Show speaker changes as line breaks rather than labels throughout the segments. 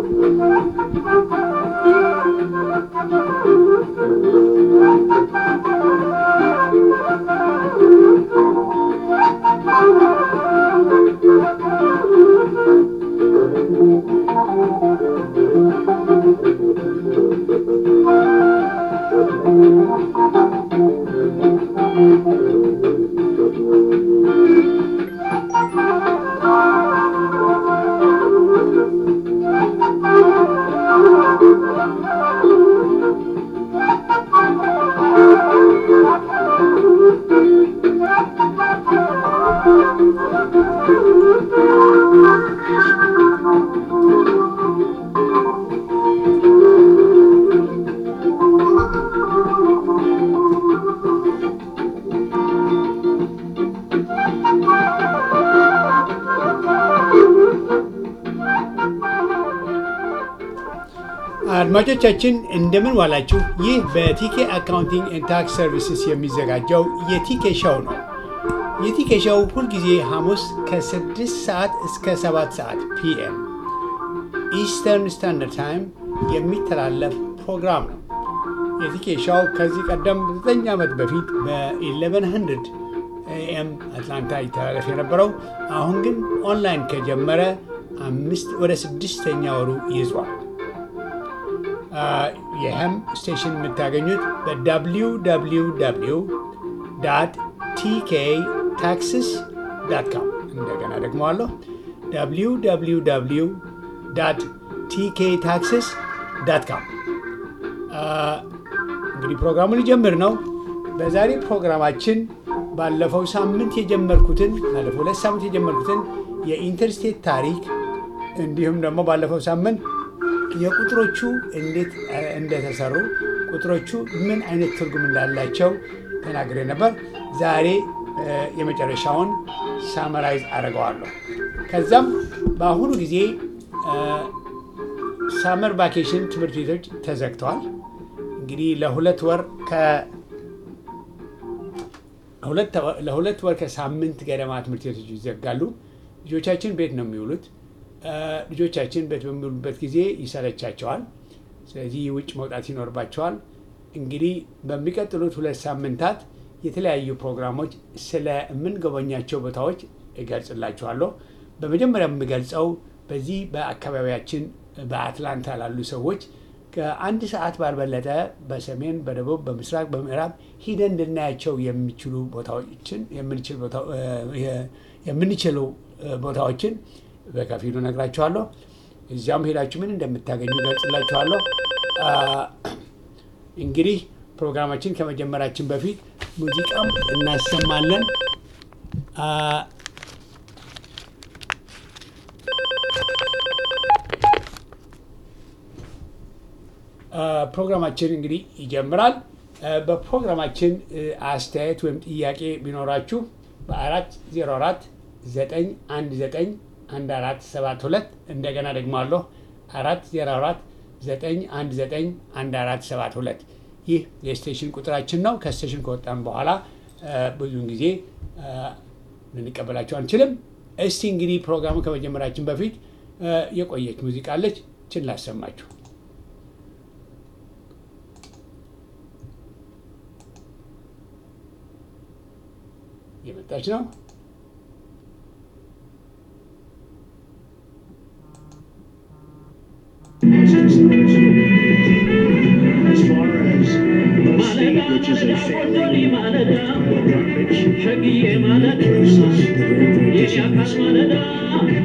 አድማጮቻችን እንደምን ዋላችሁ። ይህ በቲኬ አካውንቲንግ ኤንድ ታክስ ሰርቪስስ የሚዘጋጀው የቲኬ ሾው ነው። የቲኬ ሾው ሁልጊዜ ሐሙስ ከ6 ሰዓት እስከ 7 ሰዓት ፒኤም ኢስተርን ስታንዳርድ ታይም የሚተላለፍ ፕሮግራም ነው። የቲኬ ሾው ከዚህ ቀደም 9 ዓመት በፊት በ1100 ኤኤም አትላንታ ይተላለፍ የነበረው አሁን ግን ኦንላይን ከጀመረ አምስት ወደ ስድስተኛ ወሩ ይዟል። ይህም ስቴሽን የምታገኙት በwww ቲኬ ታክስስ ዳት ካም እንደገና ደግሞ አለሁ www ቲኬ ታክስስ ዳት ካም። እንግዲህ ፕሮግራሙን ሊጀምር ነው። በዛሬ ፕሮግራማችን ባለፈው ሳምንት የጀመርኩትን ባለፈው ሁለት ሳምንት የጀመርኩትን የኢንተርስቴት ታሪክ እንዲሁም ደግሞ ባለፈው ሳምንት የቁጥሮቹ እንዴት እንደተሰሩ ቁጥሮቹ ምን አይነት ትርጉም እንዳላቸው ተናግሬ ነበር። ዛሬ የመጨረሻውን ሳመራይዝ አደርገዋለሁ። ከዛም በአሁኑ ጊዜ ሳመር ቫኬሽን ትምህርት ቤቶች ተዘግተዋል። እንግዲህ ለሁለት ወር ለሁለት ወር ከሳምንት ገደማ ትምህርት ቤቶች ይዘጋሉ። ልጆቻችን ቤት ነው የሚውሉት። ልጆቻችን ቤት በሚውሉበት ጊዜ ይሰለቻቸዋል። ስለዚህ ውጭ መውጣት ይኖርባቸዋል። እንግዲህ በሚቀጥሉት ሁለት ሳምንታት የተለያዩ ፕሮግራሞች ስለምንጎበኛቸው ቦታዎች እገልጽላችኋለሁ። በመጀመሪያ የምገልጸው በዚህ በአካባቢያችን በአትላንታ ላሉ ሰዎች ከአንድ ሰዓት ባልበለጠ በሰሜን፣ በደቡብ፣ በምስራቅ፣ በምዕራብ ሂደን እንድናያቸው የሚችሉ ቦታዎችን የምንችሉ ቦታዎችን በከፊሉ ነግራችኋለሁ። እዚያም ሄዳችሁ ምን እንደምታገኙ ገልጽላችኋለሁ። እንግዲህ ፕሮግራማችን ከመጀመራችን በፊት ሙዚቃም እናሰማለን። ፕሮግራማችን እንግዲህ ይጀምራል። በፕሮግራማችን አስተያየት ወይም ጥያቄ ቢኖራችሁ በአራት ዜሮ አራት ዘጠኝ አንድ ዘጠኝ አንድ አራት ሰባት ሁለት እንደገና ደግሞ አለሁ አራት ዜሮ አራት ዘጠኝ አንድ ዘጠኝ አንድ አራት ሰባት ሁለት ይህ የስቴሽን ቁጥራችን ነው። ከስቴሽን ከወጣን በኋላ ብዙውን ጊዜ ልንቀበላቸው አንችልም። እስቲ እንግዲህ ፕሮግራሙ ከመጀመራችን በፊት የቆየች ሙዚቃ አለች፣ ችን ላሰማችሁ። የመጣች ነው።
As far as the state, which is a family garbage, cases, the very, very disease.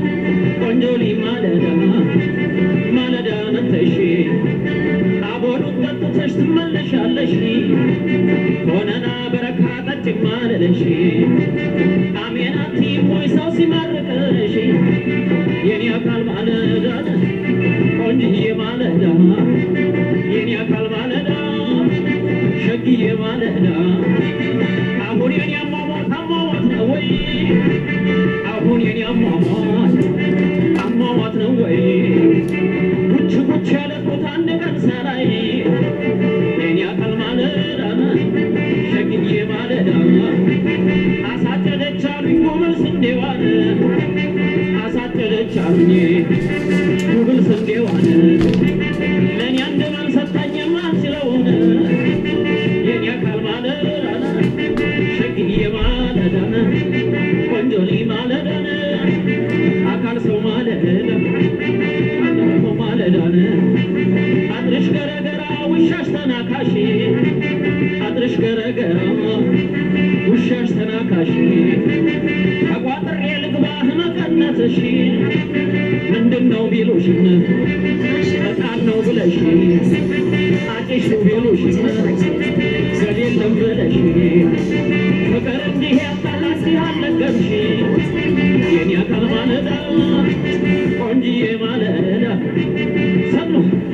ትመለሻለሽ ሆነና በረካ ጠጭ ማለለሽ አሜናቲ ሞይ ሰው ሲማርቅሽ የኔ አካል ማለዳ ቆንጅዬ ማለዳ የኔ አካል ማለዳ ሸግዬ ማለዳ አሁን የኔ አሟሟት አሟሟት ነው ወይ አሁን የኔ አሟሟት አሟሟት ነው ወይ ጉች ጉች ያለ ቦታ አንድ ቀን ሳላይ የኔ አካል ማለዳ ሸግዬ ማለዳ አሳጨደች አሉኝ ጉብል ስንዴዋን አሳጨደች አሉኝ ጉብል ስንዴዋን ተናካሽ አጥርሽ ገረገረ ውሻሽ ተናካሽ ተቋጥሬ ልግባህ መቀነትሽ ምንድን ነው ቢሉሽን በጣም ነው ብለሽ አጭሽ ቢሉሽን ገሌለም ብለሽ ፍቅር እንዲህ ያጣላት አልነገርሽ የኔ አካል ማለዳ ቆንጅዬ ማለዳ ሰሙ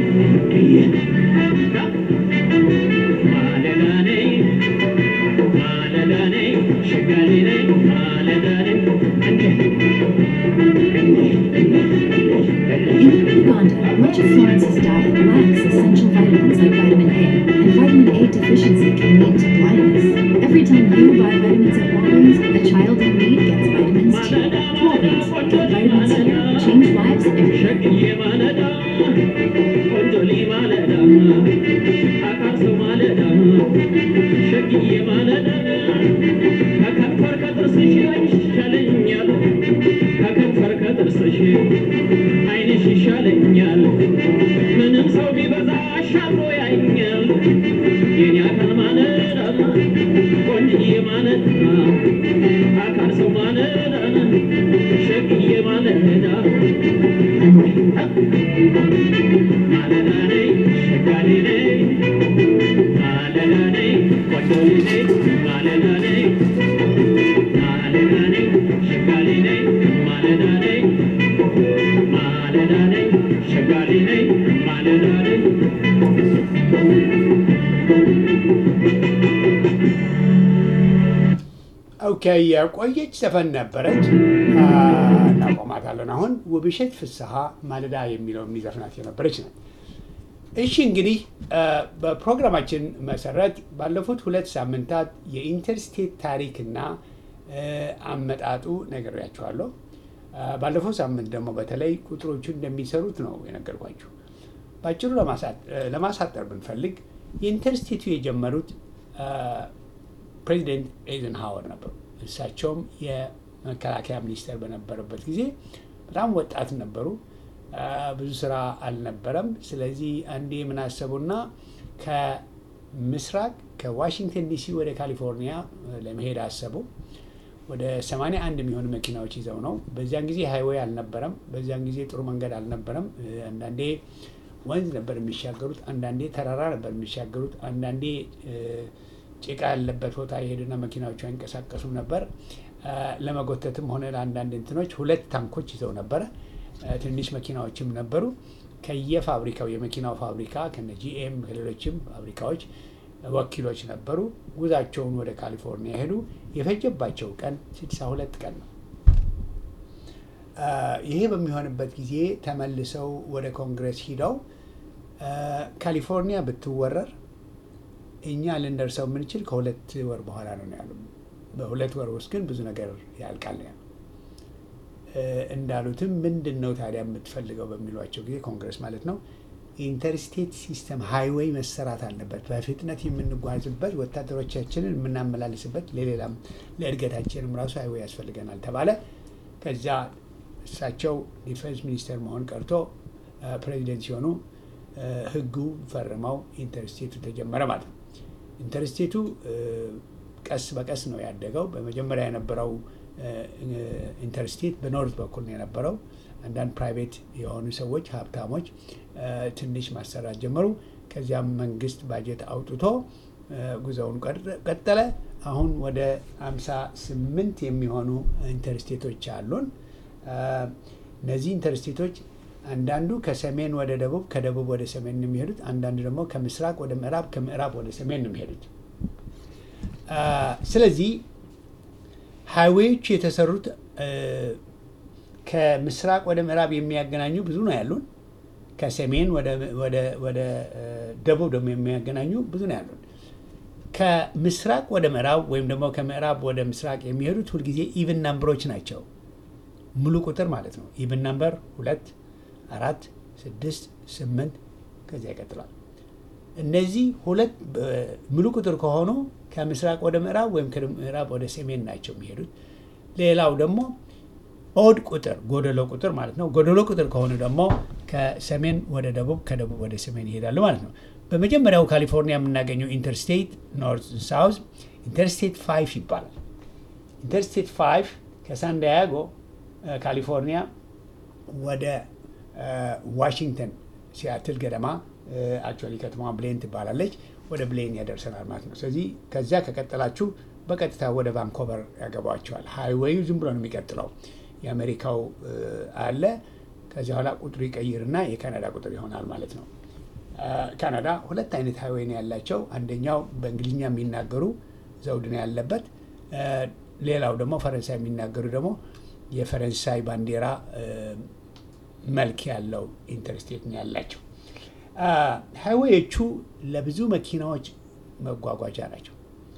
ማለዳ ነይ ማለዳ ነይ ሸጋሪ ነይ ማለዳ ነይ
In Uganda, much of Florence's diet lacks essential vitamins like vitamin A, and vitamin A deficiency can lead to blindness. Every time you buy vitamins at Walgreens, a child in need gets vitamins too. Walgreens, get vitamins here. Change lives everywhere.
ሸግዬ ማለዳ ቆንጆሊ ማለዳ አካርሶ ማለዳ ሸግዬ ማለዳ ከከንፈር ከጥርስሽ ይሻለኛል ከከንፈር ከጥርስሽ አይንሽ ይሻለኛል ምንም ሰው ቢበዛ አሻግሮ ያኛል የኔ አካል ማለዳ ቆንጅዬ ማለዳ አካርሶ ማለዳ ሸግዬ ማለዳ ማለዳ ነይ ሸጋሪ ነይ ማለዳ ነይ ቆንጆሊ ነይ ማለዳ ነይ ማለዳ ነይ ሸጋሪ ነይ ማለዳ ነይ ማለዳ ነይ ሸጋሪ ነይ ማለዳ ነይ
ኦኬ የቆየች ዘፈን ነበረች አ፣ እናቆማታለን። አሁን ውብሸት ፍስሐ ማለዳ የሚለው የሚዘፍናት የነበረች ናት። እሺ እንግዲህ አ፣ በፕሮግራማችን መሰረት ባለፉት ሁለት ሳምንታት የኢንተርስቴት ታሪክና አ፣ አመጣጡ ነግሬያችኋለሁ። አ፣ ባለፈው ሳምንት ደግሞ በተለይ ቁጥሮቹ እንደሚሰሩት ነው የነገርኳችሁ። በአጭሩ ለማሳ- ለማሳጠር ብንፈልግ የኢንተርስቴቱ የጀመሩት አ፣ ፕሬዚደንት ኤይዘንሃወር ነበሩ። እሳቸውም የመከላከያ ሚኒስቴር በነበረበት ጊዜ በጣም ወጣት ነበሩ። አ፣ ብዙ ስራ አልነበረም። ስለዚህ አንዴ ምን አሰቡና ከምስራቅ ከዋሽንግተን ዲሲ ወደ ካሊፎርኒያ ለመሄድ አሰቡ። ወደ 81 የሚሆኑ መኪናዎች ይዘው ነው። በዚያን ጊዜ ሃይዌይ አልነበረም። በዚያን ጊዜ ጥሩ መንገድ አልነበረም። እ፣ አንዳንዴ ወንዝ ነበር የሚሻገሩት፣ አንዳንዴ ተራራ ነበር የሚሻገሩት፣ አንዳንዴ እ፣ ጭቃ ያለበት ቦታ የሄዱና መኪናዎቹ አይንቀሳቀሱም ነበር። አ፣ ለመጎተትም ሆነ ለአንዳንድ እንትኖች ሁለት ታንኮች ይዘው ነበረ። አ፣ ትንሽ መኪናዎችም ነበሩ። ከየፋብሪካው የመኪናው ፋብሪካ ከነ ጂኤም ከሌሎችም ፋብሪካዎች ወኪሎች ነበሩ። ጉዛቸውን ወደ ካሊፎርኒያ ሄዱ። የፈጀባቸው ቀን 62 ቀን ነው። አ፣ ይሄ በሚሆንበት ጊዜ ተመልሰው ወደ ኮንግረስ ሂደው አ፣ ካሊፎርኒያ ብትወረር እኛ ልንደርሰው የምንችል ከሁለት ወር በኋላ ነው ነው ያሉ። በሁለት ወር ውስጥ ግን ብዙ ነገር ያልቃል ነው ያሉ። እ፣ እንዳሉትም ምንድን ነው ታዲያ የምትፈልገው በሚሏቸው ጊዜ ኮንግረስ ማለት ነው ኢንተርስቴት ሲስተም ሃይዌይ መሰራት አለበት፣ በፍጥነት የምንጓዝበት ወታደሮቻችንን የምናመላልስበት፣ ለሌላም ለእድገታችንም ራሱ ሃይዌይ ያስፈልገናል ተባለ። ከዚያ እሳቸው ዲፌንስ ሚኒስተር መሆን ቀርቶ እ፣ ፕሬዚደንት ሲሆኑ እ፣ ህጉ ፈርመው ኢንተርስቴቱ ተጀመረ ማለት ነው። ኢንተርስቴቱ እ፣ ቀስ በቀስ ነው ያደገው። በመጀመሪያ የነበረው እ፣ እ፣ ኢንተርስቴት በኖርት በኩል ነው የነበረው። አንዳንድ ፕራይቬት የሆኑ ሰዎች ሀብታሞች እ፣ ትንሽ ማሰራት ጀመሩ። ከዚያም መንግስት ባጀት አውጥቶ እ፣ ጉዞውን ቀረ- ቀጠለ። አሁን ወደ አምሳ ስምንት የሚሆኑ ኢንተርስቴቶች አሉን። እ፣ እነዚህ ኢንተርስቴቶች አንዳንዱ ከሰሜን ወደ ደቡብ፣ ከደቡብ ወደ ሰሜን ነው የሚሄዱት። አንዳንዱ ደግሞ ከምስራቅ ወደ ምዕራብ፣ ከምዕራብ ወደ ሰሜን ነው የሚሄዱት። አ፣ ስለዚህ ሃይዌዎቹ የተሰሩት እ፣ ከምስራቅ ወደ ምዕራብ የሚያገናኙ ብዙ ነው ያሉን። ከሰሜን ወደ ወደ- ወደ እ፣ ደቡብ ደግሞ የሚያገናኙ ብዙ ነው ያሉን። ከምስራቅ ወደ ምዕራብ ወይም ደግሞ ከምዕራብ ወደ ምስራቅ የሚሄዱት ሁልጊዜ ኢቭን ናምበሮች ናቸው። ሙሉ ቁጥር ማለት ነው። ኢቭን ናምበር ሁለት፣ አራት፣ ስድስት፣ ስምንት ከዚያ ይቀጥላል። እነዚህ ሁለት እ፣ ሙሉ ቁጥር ከሆኑ ከምስራቅ ወደ ምዕራብ ወይም ከምዕራብ ወደ ሰሜን ናቸው የሚሄዱት። ሌላው ደግሞ ኦድ ቁጥር ጎደሎ ቁጥር ማለት ነው። ጎደሎ ቁጥር ከሆኑ ደግሞ ከሰሜን ወደ ደቡብ፣ ከደቡብ ወደ ሰሜን ይሄዳሉ ማለት ነው። በመጀመሪያው ካሊፎርኒያ የምናገኘው ኢንተርስቴት ኖርት ሳውዝ ኢንተርስቴት ፋይቭ ይባላል። ኢንተርስቴት ፋይቭ ከሳንዲያጎ ካሊፎርኒያ ወደ ዋሽንግተን ሲያትል ገደማ አክቹዋሊ ከተማዋ ብሌን ትባላለች። ወደ ብሌን ያደርሰናል ማለት ነው። ስለዚህ ከዚያ ከቀጠላችሁ በቀጥታ ወደ ቫንኮቨር ያገባቸዋል። ሃይዌዩ ዝም ብሎ ነው የሚቀጥለው። የአሜሪካው አለ። ከዚያ በኋላ ቁጥሩ ይቀይርና የካናዳ ቁጥር ይሆናል ማለት ነው። ካናዳ ሁለት አይነት ሃይዌይ ነው ያላቸው። አንደኛው በእንግሊዝኛ የሚናገሩ ዘውድ ነው ያለበት። ሌላው ደግሞ ፈረንሳይ የሚናገሩ ደግሞ የፈረንሳይ ባንዲራ መልክ ያለው ኢንተርስቴት ነው ያላቸው። ሃይዌዮቹ ለብዙ መኪናዎች መጓጓዣ ናቸው።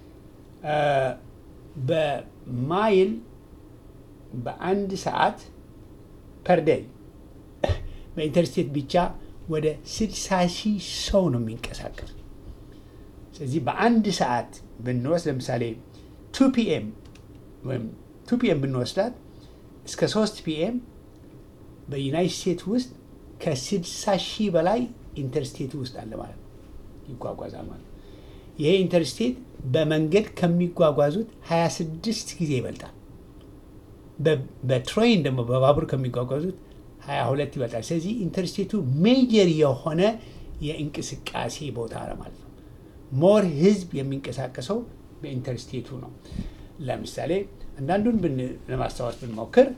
በማይል በአንድ ሰዓት ፐርደይ በኢንተርስቴት ብቻ ወደ 60 ሺህ ሰው ነው የሚንቀሳቀስ። ስለዚህ በአንድ ሰዓት ብንወስድ ለምሳሌ ቱ ፒኤም ወይም ቱ ፒኤም ብንወስዳት እስከ ሶስት ፒኤም በዩናይት ስቴትስ ውስጥ ከ60 ሺህ በላይ ኢንተርስቴት ውስጥ አለ ማለት ነው፣ ይጓጓዛል ማለት ነው። ይሄ ኢንተርስቴት በመንገድ ከሚጓጓዙት 26 ጊዜ ይበልጣል። በትሬን ደግሞ በባቡር ከሚጓጓዙት 22 ይበልጣል። ስለዚህ ኢንተርስቴቱ ሜጀር የሆነ የእንቅስቃሴ ቦታ ነው ማለት ነው። ሞር ህዝብ የሚንቀሳቀሰው በኢንተርስቴቱ ነው። ለምሳሌ አንዳንዱን ለማስታወስ ብንሞክር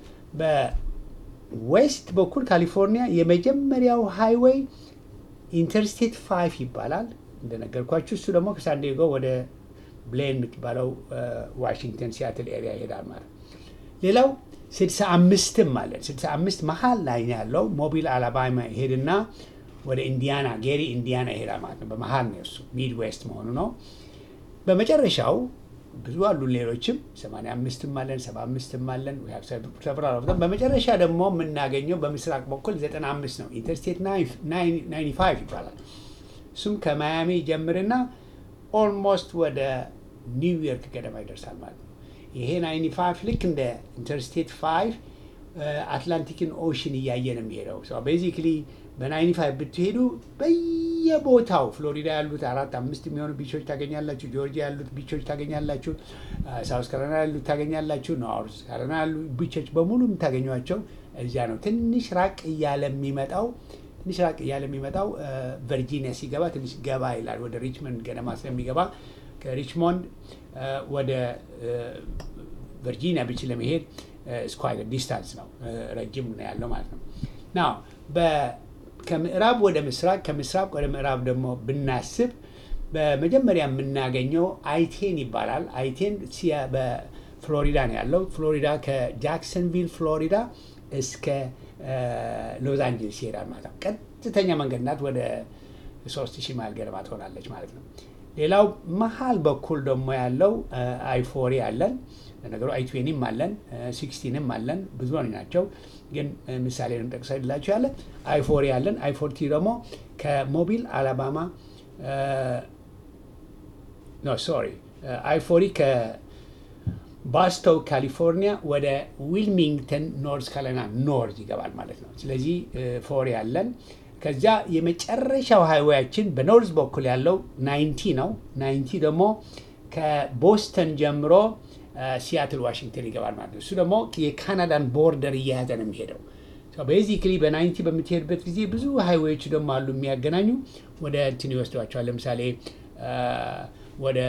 በዌስት በኩል ካሊፎርኒያ የመጀመሪያው ሃይዌይ ኢንተርስቴት ፋይቭ ይባላል። እንደነገርኳችሁ እሱ ደግሞ ከሳንዲያጎ ወደ ብሌን የምትባለው ዋሽንግተን ሲያትል ኤሪያ ይሄዳል ማለት ሌላው ስድሳ አምስትም አለን። ስድሳ አምስት መሀል ላይ ያለው ሞቢል አላባማ ይሄድና ወደ ኢንዲያና ጌሪ ኢንዲያና ይሄዳል ማለት ነው። በመሀል ነው እሱ ሚድ ዌስት መሆኑ ነው። በመጨረሻው ብዙ አሉ ሌሎችም ሰማንያ አምስትም አለን፣ ሰባ አምስትም አለን። በመጨረሻ ደግሞ የምናገኘው በምስራቅ በኩል ዘጠና አምስት ነው። ኢንተርስቴት ናይንቲ ፋይቭ ይባላል። እሱም ከማያሚ ጀምርና ኦልሞስት ወደ ኒውዮርክ ገደማ ይደርሳል ማለት ነው። ይሄ ናይንቲ ፋይቭ ልክ እንደ ኢንተርስቴት ፋይቭ አትላንቲክን ኦሽን እያየ ነው የሚሄደው። ቤዚክሊ በናይንቲ ፋይቭ ብትሄዱ በየቦታው ፍሎሪዳ ያሉት አራት አምስት የሚሆኑ ቢቾች ታገኛላችሁ። ጆርጂያ ያሉት ቢቾች ታገኛላችሁ። ሳውስ ካሮላይና ያሉት ታገኛላችሁ። ኖርዝ ካሮላይና ያሉ ቢቾች በሙሉ የምታገኟቸው እዚያ ነው። ትንሽ ራቅ እያለ የሚመጣው ትንሽ ራቅ እያለ የሚመጣው ቨርጂኒያ ሲገባ ትንሽ ገባ ይላል። ወደ ሪችመንድ ገደማ ስለሚገባ ከሪችሞንድ ወደ ቨርጂኒያ ቢች ለመሄድ ስኳይር ዲስታንስ ነው፣ ረጅም ነው ያለው ማለት ነው። ናው ከምዕራብ ወደ ምስራቅ ከምስራቅ ወደ ምዕራብ ደግሞ ብናስብ በመጀመሪያ የምናገኘው አይቴን ይባላል። አይቴን በፍሎሪዳ ነው ያለው። ፍሎሪዳ ከጃክሰንቪል ፍሎሪዳ እስከ ሎስ አንጀልስ ይሄዳል ማለት ነው። ቀጥተኛ መንገድ ናት። ወደ ሶስት ሺህ ማይል ገደማ ትሆናለች ማለት ነው። ሌላው መሀል በኩል ደግሞ ያለው አይፎሪ አለን። ለነገሩ አይትዌኒም አለን፣ ሲክስቲንም አለን። ብዙ ናቸው፣ ግን ምሳሌ እንጠቅሰላቸው ያለ አይፎሪ አለን። አይፎርቲ ደግሞ ከሞቢል አላባማ ኖ ሶሪ አይፎሪ ከባስቶው ካሊፎርኒያ ወደ ዊልሚንግተን ኖርዝ ካሮላይና ኖርዝ ይገባል ማለት ነው። ስለዚህ ፎሪ አለን። ከዚያ የመጨረሻው ሃይዌያችን በኖርዝ በኩል ያለው ናይንቲ ነው። ናይንቲ ደግሞ ከቦስተን ጀምሮ ሲያትል ዋሽንግተን ይገባል ማለት ነው። እሱ ደግሞ የካናዳን ቦርደር እየያዘ ነው የሚሄደው። ቤዚክሊ በናይንቲ በምትሄድበት ጊዜ ብዙ ሃይዌዎች ደግሞ አሉ የሚያገናኙ ወደ እንትን ይወስዷቸዋል። ለምሳሌ ወደ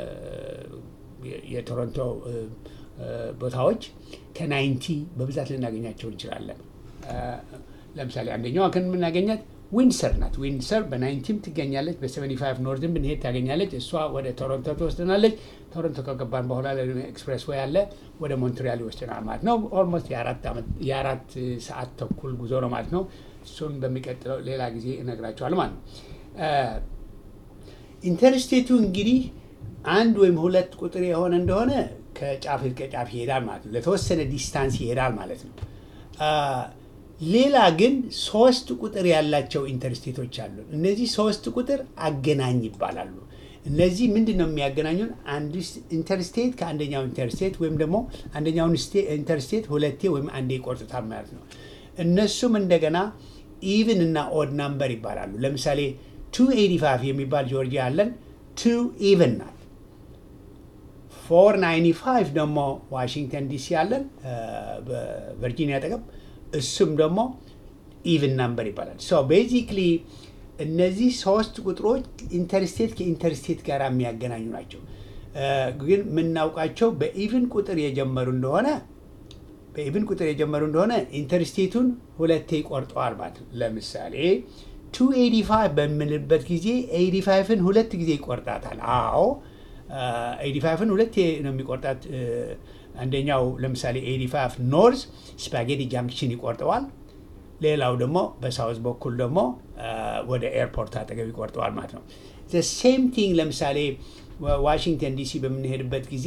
የቶሮንቶ ቦታዎች ከናይንቲ በብዛት ልናገኛቸው እንችላለን። ለምሳሌ አንደኛዋ ከን የምናገኛት ዊንሰር ናት። ዊንሰር በናይንቲም ትገኛለች። በሰቨኒ ፋይቭ ኖርዝም ብንሄድ ታገኛለች። እሷ ወደ ቶሮንቶ ትወስደናለች። ቶሮንቶ ከገባን በኋላ ኤክስፕሬስ ወይ አለ ወደ ሞንትሪያል ይወስደናል ማለት ነው። ኦልሞስት የአራት ሰዓት ተኩል ጉዞ ነው ማለት ነው። እሱን በሚቀጥለው ሌላ ጊዜ እነግራቸዋል ማለት ነው። ኢንተርስቴቱ እንግዲህ አንድ ወይም ሁለት ቁጥር የሆነ እንደሆነ ከጫፍ እስከ ጫፍ ይሄዳል ማለት ነው። ለተወሰነ ዲስታንስ ይሄዳል ማለት ነው። ሌላ ግን ሶስት ቁጥር ያላቸው ኢንተርስቴቶች አሉ። እነዚህ ሶስት ቁጥር አገናኝ ይባላሉ። እነዚህ ምንድን ነው የሚያገናኙን? አንድ ኢንተርስቴት ከአንደኛው ኢንተርስቴት ወይም ደግሞ አንደኛውን ኢንተርስቴት ሁለቴ ወይም አንዴ ይቆርጡታል ማለት ነው። እነሱም እንደገና ኢቭን እና ኦድ ናምበር ይባላሉ። ለምሳሌ 285 የሚባል ጆርጂያ አለን። ቱ ኢቨን ናት። 495 ደግሞ ዋሽንግተን ዲሲ አለን በቨርጂኒያ አጠገብ፣ እሱም ደግሞ ኢቭን ናምበር ይባላል። ሶ ቤዚክሊ እነዚህ ሶስት ቁጥሮች ኢንተርስቴት ከኢንተርስቴት ጋር የሚያገናኙ ናቸው። ግን የምናውቃቸው በኢቭን ቁጥር የጀመሩ እንደሆነ በኢቭን ቁጥር የጀመሩ እንደሆነ ኢንተርስቴቱን ሁለቴ ይቆርጠዋል ማለት ነው። ለምሳሌ 285 በምንልበት ጊዜ 85ን ሁለት ጊዜ ይቆርጣታል። አዎ 85ን ሁለቴ ነው የሚቆርጣት። አንደኛው ለምሳሌ 85 ኖርዝ ስፓጌቲ ጃንክሽን ይቆርጠዋል። ሌላው ደግሞ በሳውዝ በኩል ደግሞ ወደ ኤርፖርት አጠገብ ይቆርጠዋል ማለት ነው። ሴም ቲንግ ለምሳሌ ዋሽንግተን ዲሲ በምንሄድበት ጊዜ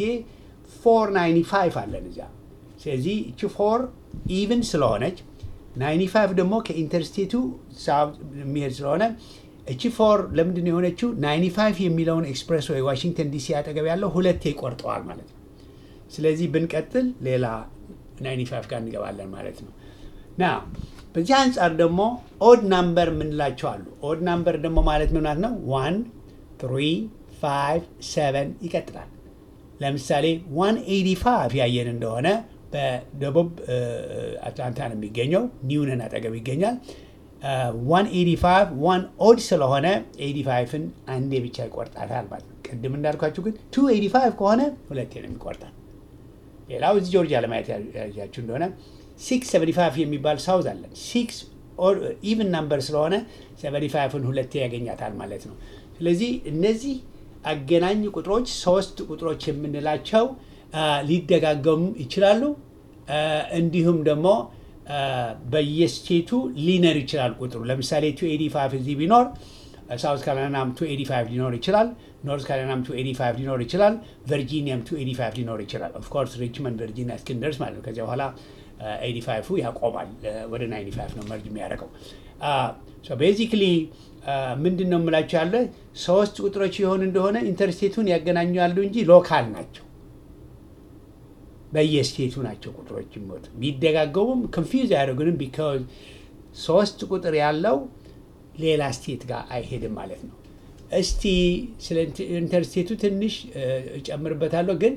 495 አለን እዚያ። ስለዚህ እቺ ፎር ኢቭን ስለሆነች 95 ደግሞ ከኢንተርስቴቱ የሚሄድ ስለሆነ እቺ ፎር ለምንድን ነው የሆነችው? 95 የሚለውን ኤክስፕሬስ ወይ ዋሽንግተን ዲሲ አጠገብ ያለው ሁለቴ ይቆርጠዋል ማለት ነው። ስለዚህ ብንቀጥል ሌላ 95 ጋር እንገባለን ማለት ነው። ና በዚህ አንጻር ደግሞ ኦድ ናምበር የምንላቸው አሉ። ኦድ ናምበር ደግሞ ማለት ምን ማለት ነው? ዋን ትሪ ፋይቭ ሰቨን ይቀጥላል። ለምሳሌ 185 ያየን እንደሆነ በደቡብ አትላንታ ነው የሚገኘው፣ ኒውነን አጠገብ ይገኛል። 185 ዋን ኦድ ስለሆነ 85ን አንዴ ብቻ ይቆርጣታል ማለት ነው። ቅድም እንዳልኳችሁ ግን 285 ከሆነ ሁለቴ ነው የሚቆርጣል። ሌላው እዚህ ጆርጂያ ለማየት ያያችሁ እንደሆነ 675 የሚባል ሳውዝ አለን። ሲክስ ኢቭን ናምበር ስለሆነ 75ን ሁለቴ ያገኛታል ማለት ነው። ስለዚህ እነዚህ አገናኝ ቁጥሮች ሶስት ቁጥሮች የምንላቸው ሊደጋገሙ ይችላሉ። እንዲሁም ደግሞ በየስቴቱ ሊነር ይችላል ቁጥሩ። ለምሳሌ 285 እዚህ ቢኖር ሳውት ካሮላይናም 285 ሊኖር ይችላል። ኖርት ካሮላይናም 285 ሊኖር ይችላል። ቨርጂኒያም 285 ሊኖር ይችላል። ኦፍኮርስ ሪችመንድ ቨርጂኒያ እስክንደርስ ማለት ነው። ከዚያ በኋላ 85ፉ ያቆማል። ወደ 95 ነው መርጅ የሚያደርገው። ቤዚክሊ ምንድን ነው የምላቸው ያለ ሶስት ቁጥሮች የሆኑ እንደሆነ ኢንተርስቴቱን ያገናኛሉ እንጂ ሎካል ናቸው። በየስቴቱ ናቸው ቁጥሮች የሚወጡ ቢደጋገሙም ኮንፊውዝ አያደርጉንም። ቢካዝ ሶስት ቁጥር ያለው ሌላ ስቴት ጋር አይሄድም ማለት ነው። እስቲ ስለ ኢንተርስቴቱ ትንሽ እጨምርበታለሁ፣ ግን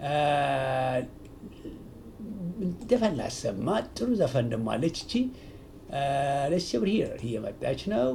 ዘፈን ላሰማ። ጥሩ ዘፈን ደሞ አለች እቺ ለስ ብር ሂር እየመጣች ነው።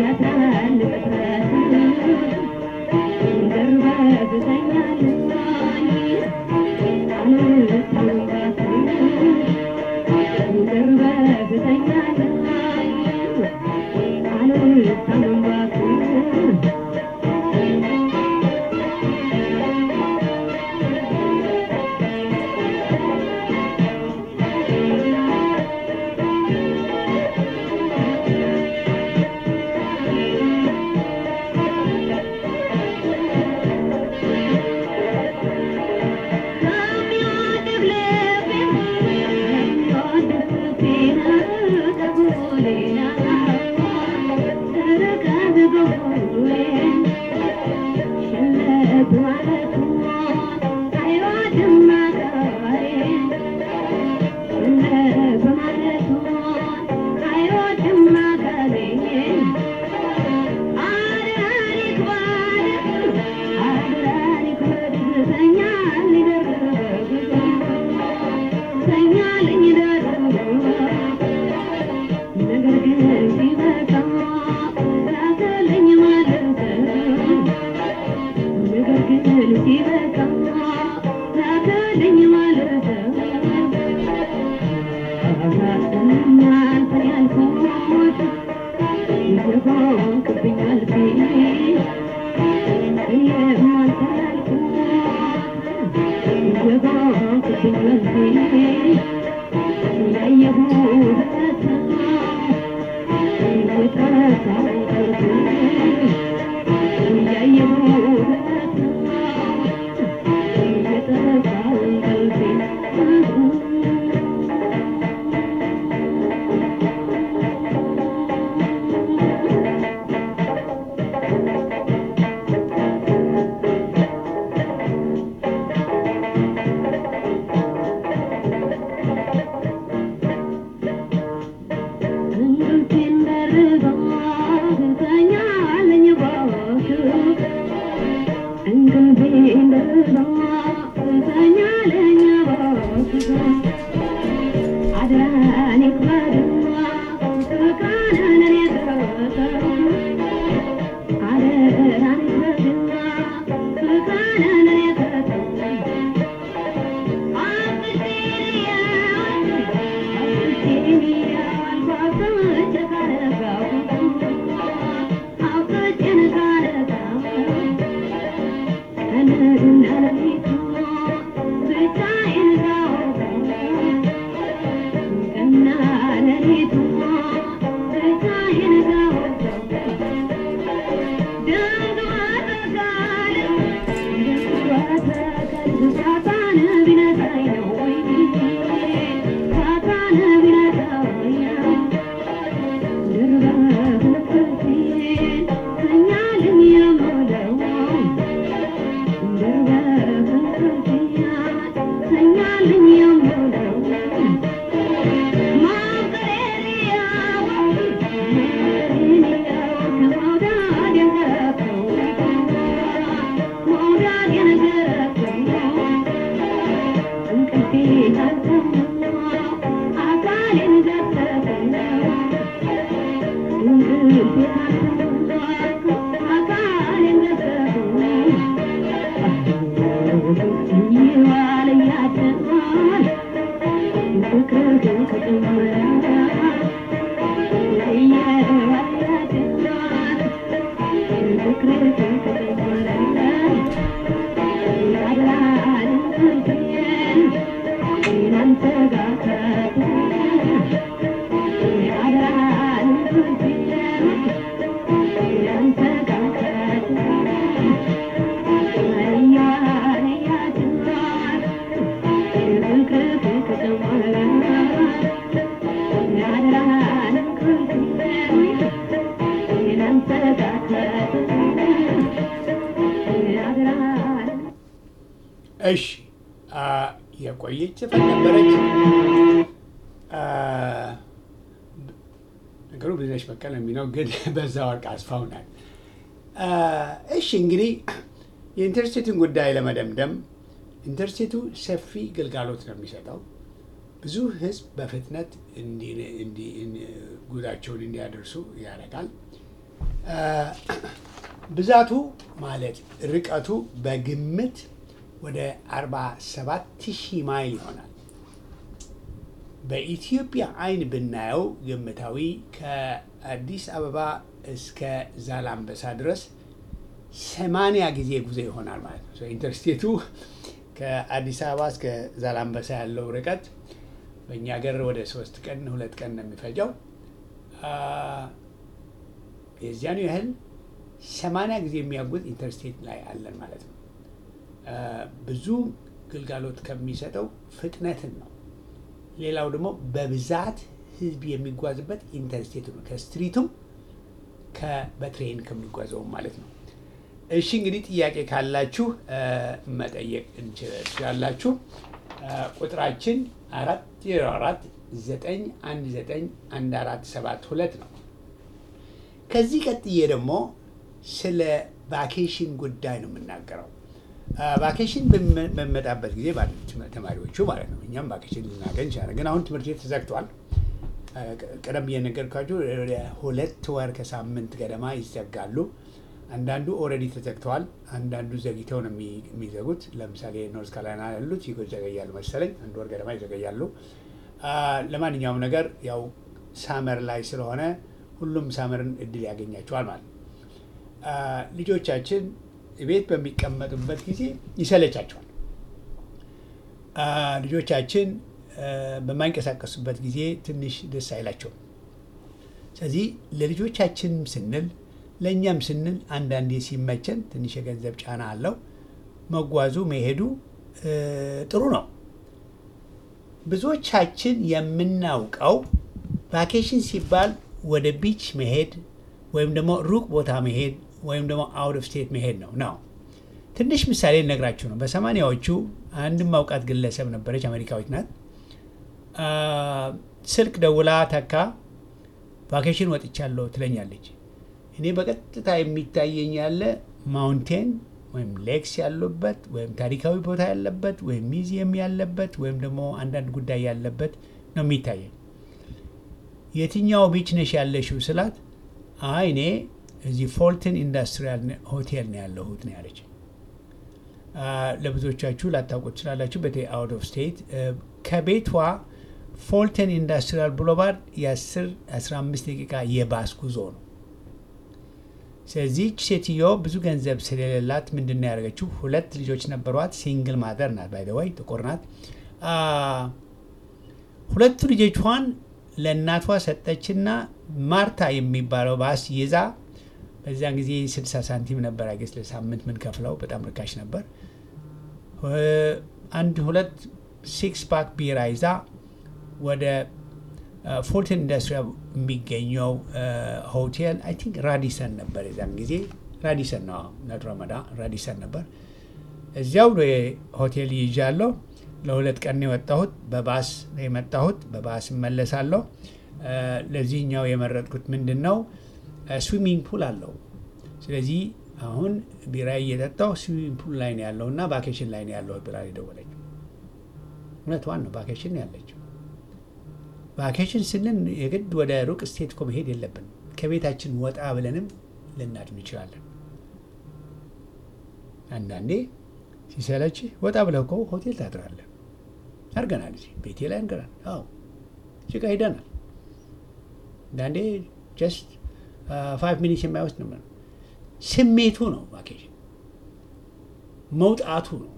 Yeah.
እሺ የቆየች ዘፈን ነበረች። ነገሩ ብዙነሽ በቀለ የሚለው ግን በዛ ወርቅ አስፋው ናት። እሺ እንግዲህ የኢንተርስቴቱን ጉዳይ ለመደምደም ኢንተርስቴቱ ሰፊ ግልጋሎት ነው የሚሰጠው። ብዙ ሕዝብ በፍጥነት ጉዳቸውን እንዲያደርሱ ያደርጋል። ብዛቱ ማለት ርቀቱ በግምት ወደ 47 ሺህ ማይል ይሆናል። በኢትዮጵያ አይን ብናየው ግምታዊ ከአዲስ አበባ እስከ ዛላምበሳ ድረስ ሰማንያ ጊዜ ጉዞ ይሆናል ማለት ነው። ኢንተርስቴቱ ከአዲስ አበባ እስከ ዛላምበሳ ያለው ርቀት በእኛ ሀገር ወደ ሶስት ቀን ሁለት ቀን ነው የሚፈጀው። የዚያኑ ያህል ሰማንያ ጊዜ የሚያጉዝ ኢንተርስቴት ላይ አለን ማለት ነው። ብዙ ግልጋሎት ከሚሰጠው ፍጥነትን ነው። ሌላው ደግሞ በብዛት ህዝብ የሚጓዝበት ኢንተርስቴቱ ነው። ከስትሪቱም በትሬን ከሚጓዘውም ማለት ነው። እሺ እንግዲህ ጥያቄ ካላችሁ መጠየቅ እንችላላችሁ። ቁጥራችን አራት ዜሮ አራት ዘጠኝ አንድ ዘጠኝ አንድ አራት ሰባት ሁለት ነው። ከዚህ ቀጥዬ ደግሞ ስለ ቫኬሽን ጉዳይ ነው የምናገረው። ቫኬሽን በሚመጣበት ጊዜ ተማሪዎቹ ማለት ነው እኛም ቫኬሽን ልናገኝ ይችላለን። ግን አሁን ትምህርት ቤት ተዘግቷል። ቀደም ብዬ ነገርኳችሁ ወደ ሁለት ወር ከሳምንት ገደማ ይዘጋሉ። አንዳንዱ ኦልሬዲ ተዘግተዋል። አንዳንዱ ዘግተው ነው የሚዘጉት። ለምሳሌ ኖርዝ ካሮላይና ያሉት ይዘገያሉ መሰለኝ፣ አንድ ወር ገደማ ይዘገያሉ። ለማንኛውም ነገር ያው ሳመር ላይ ስለሆነ ሁሉም ሳመርን እድል ያገኛቸዋል ማለት ነው። ልጆቻችን ቤት በሚቀመጡበት ጊዜ ይሰለቻቸዋል። ልጆቻችን በማይንቀሳቀሱበት ጊዜ ትንሽ ደስ አይላቸውም። ስለዚህ ለልጆቻችንም ስንል ለእኛም ስንል አንዳንዴ ሲመቸን ትንሽ የገንዘብ ጫና አለው። መጓዙ መሄዱ ጥሩ ነው። ብዙዎቻችን የምናውቀው ቫኬሽን ሲባል ወደ ቢች መሄድ ወይም ደግሞ ሩቅ ቦታ መሄድ ወይም ደግሞ አውት ኦፍ ስቴት መሄድ ነው ነው። ትንሽ ምሳሌ ነግራችሁ ነው። በሰማንያዎቹ አንድ ማውቃት ግለሰብ ነበረች፣ አሜሪካዊት ናት። ስልክ ደውላ ተካ ቫኬሽን ወጥቻለሁ ትለኛለች። እኔ በቀጥታ የሚታየኝ ያለ ማውንቴን ወይም ሌክስ ያሉበት ወይም ታሪካዊ ቦታ ያለበት ወይም ሚዚየም ያለበት ወይም ደግሞ አንዳንድ ጉዳይ ያለበት ነው የሚታየኝ። የትኛው ቢች ነሽ ያለሽው ስላት፣ አይ እኔ እዚህ ፎልተን ኢንዱስትሪያል ሆቴል ነው ያለሁት ነው ያለች። ለብዙዎቻችሁ ላታውቁት ትችላላችሁ። በተለይ አውት ኦፍ ስቴት ከቤቷ ፎልተን ኢንዱስትሪያል ብሎባርድ የ10 15 ደቂቃ የባስ ጉዞ ነው። ስለዚህች ሴትዮ ብዙ ገንዘብ ስለሌላት ምንድን ነው ያደረገችው? ሁለት ልጆች ነበሯት። ሲንግል ማዘር ናት፣ ባይደዋይ ጥቁር ናት። ሁለቱ ልጆቿን ለእናቷ ሰጠችና ማርታ የሚባለው ባስ ይዛ በዚያን ጊዜ 60 ሳንቲም ነበር አገስ ለሳምንት ምን ከፍለው በጣም ርካሽ ነበር። አንድ ሁለት ሲክስ ፓክ ቢራ ይዛ ወደ ፎልተን ኢንዱስትሪያል የሚገኘው ሆቴል አይ ቲንክ ራዲሰን ነበር የዛን ጊዜ ራዲሰን ነው ነድሮመዳ ራዲሰን ነበር። እዚያው ሆቴል ይዣለሁ። ለሁለት ቀን የወጣሁት በባስ ነው የመጣሁት። በባስ እመለሳለሁ። ለዚህኛው የመረጥኩት ምንድን ነው ስዊሚንግ ፑል አለው። ስለዚህ አሁን ቢራ እየጠጣሁ ስዊሚንግ ፑል ላይ ነው ያለው እና ቫኬሽን ላይ ነው ያለሁት ብላ የደወለችው እውነቷን ነው። ቫኬሽን ያለችው ቫኬሽን ስንል የግድ ወደ ሩቅ ስቴት እኮ መሄድ የለብን። ከቤታችን ወጣ ብለንም ልናድን እንችላለን። አንዳንዴ ሲሰለች ወጣ ብለህ እኮ ሆቴል ታድራለህ። አድርገናል። እዚህ ቤቴ ላይ አድርገናል። አዎ ጭቃ ሄደናል። አንዳንዴ ጀስት ፋይቭ ሚኒትስ የማይወስድ ነው። ስሜቱ ነው ቫኬሽን፣ መውጣቱ ነው።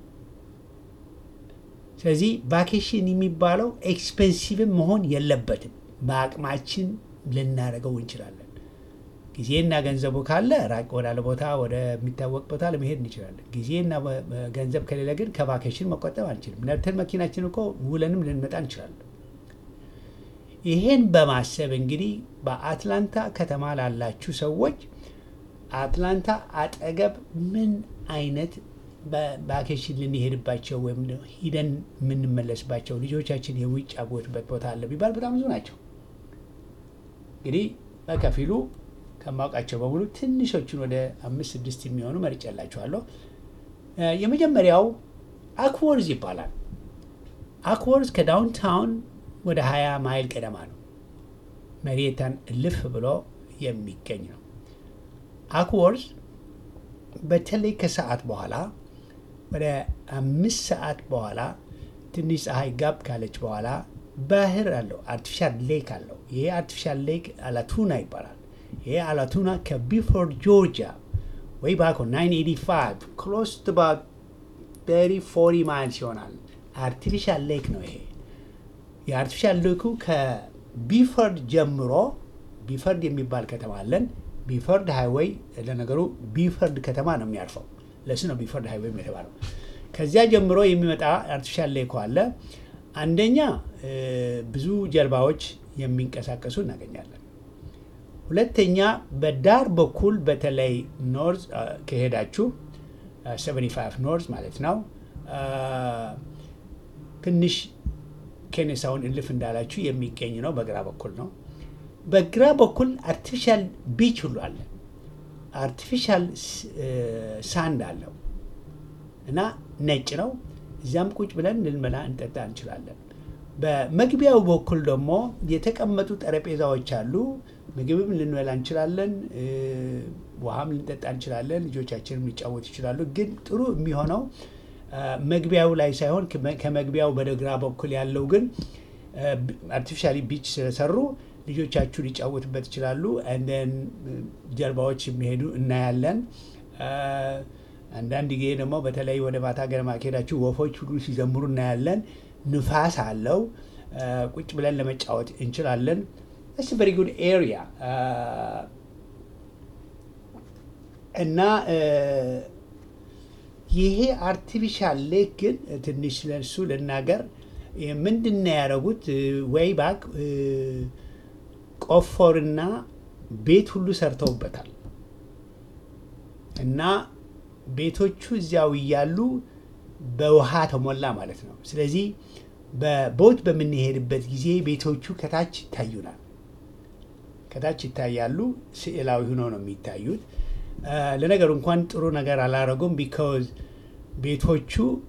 ስለዚህ ቫኬሽን የሚባለው ኤክስፔንሲቭም መሆን የለበትም። በአቅማችን ልናደርገው እንችላለን። ጊዜና ገንዘቡ ካለ ራቅ ወዳለ ቦታ ወደሚታወቅ ቦታ ለመሄድ እንችላለን። ጊዜና ገንዘብ ከሌለ ግን ከቫኬሽን መቆጠብ አንችልም። ነብተን መኪናችን እኮ ውለንም ልንመጣ እንችላለን። ይሄን በማሰብ እንግዲህ በአትላንታ ከተማ ላላችሁ ሰዎች አትላንታ አጠገብ ምን አይነት በቫኬሽን ልንሄድባቸው ወይም ሂደን የምንመለስባቸው ልጆቻችን የሚጫወቱበት ቦታ አለ ቢባል በጣም ብዙ ናቸው። እንግዲህ በከፊሉ ከማውቃቸው በሙሉ ትንሾቹን ወደ አምስት ስድስት የሚሆኑ መርጬላችኋለሁ። የመጀመሪያው አክወርዝ ይባላል። አክወርዝ ከዳውንታውን ወደ 20 ማይል ቀደማ ነው። መሬታን እልፍ ብሎ የሚገኝ ነው። አክወርዝ በተለይ ከሰዓት በኋላ ወደ አምስት ሰዓት በኋላ ትንሽ ፀሐይ ጋብ ካለች በኋላ ባህር አለው፣ አርቲፊሻል ሌክ አለው። ይሄ አርቲፊሻል ሌክ አላቱና ይባላል። ይሄ አላቱና ከቢፎርድ ጆርጂያ ወይ ባኮ 985 ክሎስ ቱ ባት 40 ማይልስ ይሆናል። አርቲፊሻል ሌክ ነው ይሄ። የአርቲፊሻል ሌኩ ከቢፈርድ ጀምሮ ቢፈርድ የሚባል ከተማ አለን። ቢፈርድ ሃይዌይ ለነገሩ ቢፈርድ ከተማ ነው የሚያርፈው። ለሱ ነው ቢፈርድ ሃይዌይ የተባለው። ከዚያ ጀምሮ የሚመጣ አርቲፊሻል ሌኩ አለ። አንደኛ ብዙ ጀልባዎች የሚንቀሳቀሱ እናገኛለን። ሁለተኛ በዳር በኩል በተለይ ኖርዝ ከሄዳችሁ 75 ኖርዝ ማለት ነው ትንሽ ኬኔሳውን እልፍ እንዳላችሁ የሚገኝ ነው። በግራ በኩል ነው። በግራ በኩል አርቲፊሻል ቢች ሁሉ አለ። አርቲፊሻል ሳንድ አለው እና ነጭ ነው። እዚያም ቁጭ ብለን ልንበላ እንጠጣ እንችላለን። በመግቢያው በኩል ደግሞ የተቀመጡ ጠረጴዛዎች አሉ። ምግብም ልንበላ እንችላለን፣ ውሃም ልንጠጣ እንችላለን። ልጆቻችንም ሊጫወቱ ይችላሉ። ግን ጥሩ የሚሆነው መግቢያው ላይ ሳይሆን ከመግቢያው በግራ በኩል ያለው ግን አርቲፊሻሊ ቢች ስለሰሩ ልጆቻችሁ ሊጫወቱበት ይችላሉ። እንደን ጀልባዎች የሚሄዱ እናያለን። አንዳንድ ጊዜ ደግሞ በተለይ ወደ ማታ ገደማ ከሄዳችሁ ወፎች ሁሉ ሲዘምሩ እናያለን። ንፋስ አለው። ቁጭ ብለን ለመጫወት እንችላለን። ስ ቨሪ ጉድ ኤሪያ እና ይሄ አርቲፊሻል ሌክ ግን ትንሽ ስለሱ ልናገር። ምንድን ነው ያደረጉት? ወይ ባክ ቆፎርና ቤት ሁሉ ሰርተውበታል እና ቤቶቹ እዚያው እያሉ በውሃ ተሞላ ማለት ነው። ስለዚህ በቦት በምንሄድበት ጊዜ ቤቶቹ ከታች ይታዩናል። ከታች ይታያሉ። ስዕላዊ ሆኖ ነው የሚታዩት። ለነገሩ እንኳን ጥሩ ነገር አላረጉም። ቢካዝ ቤቶቹ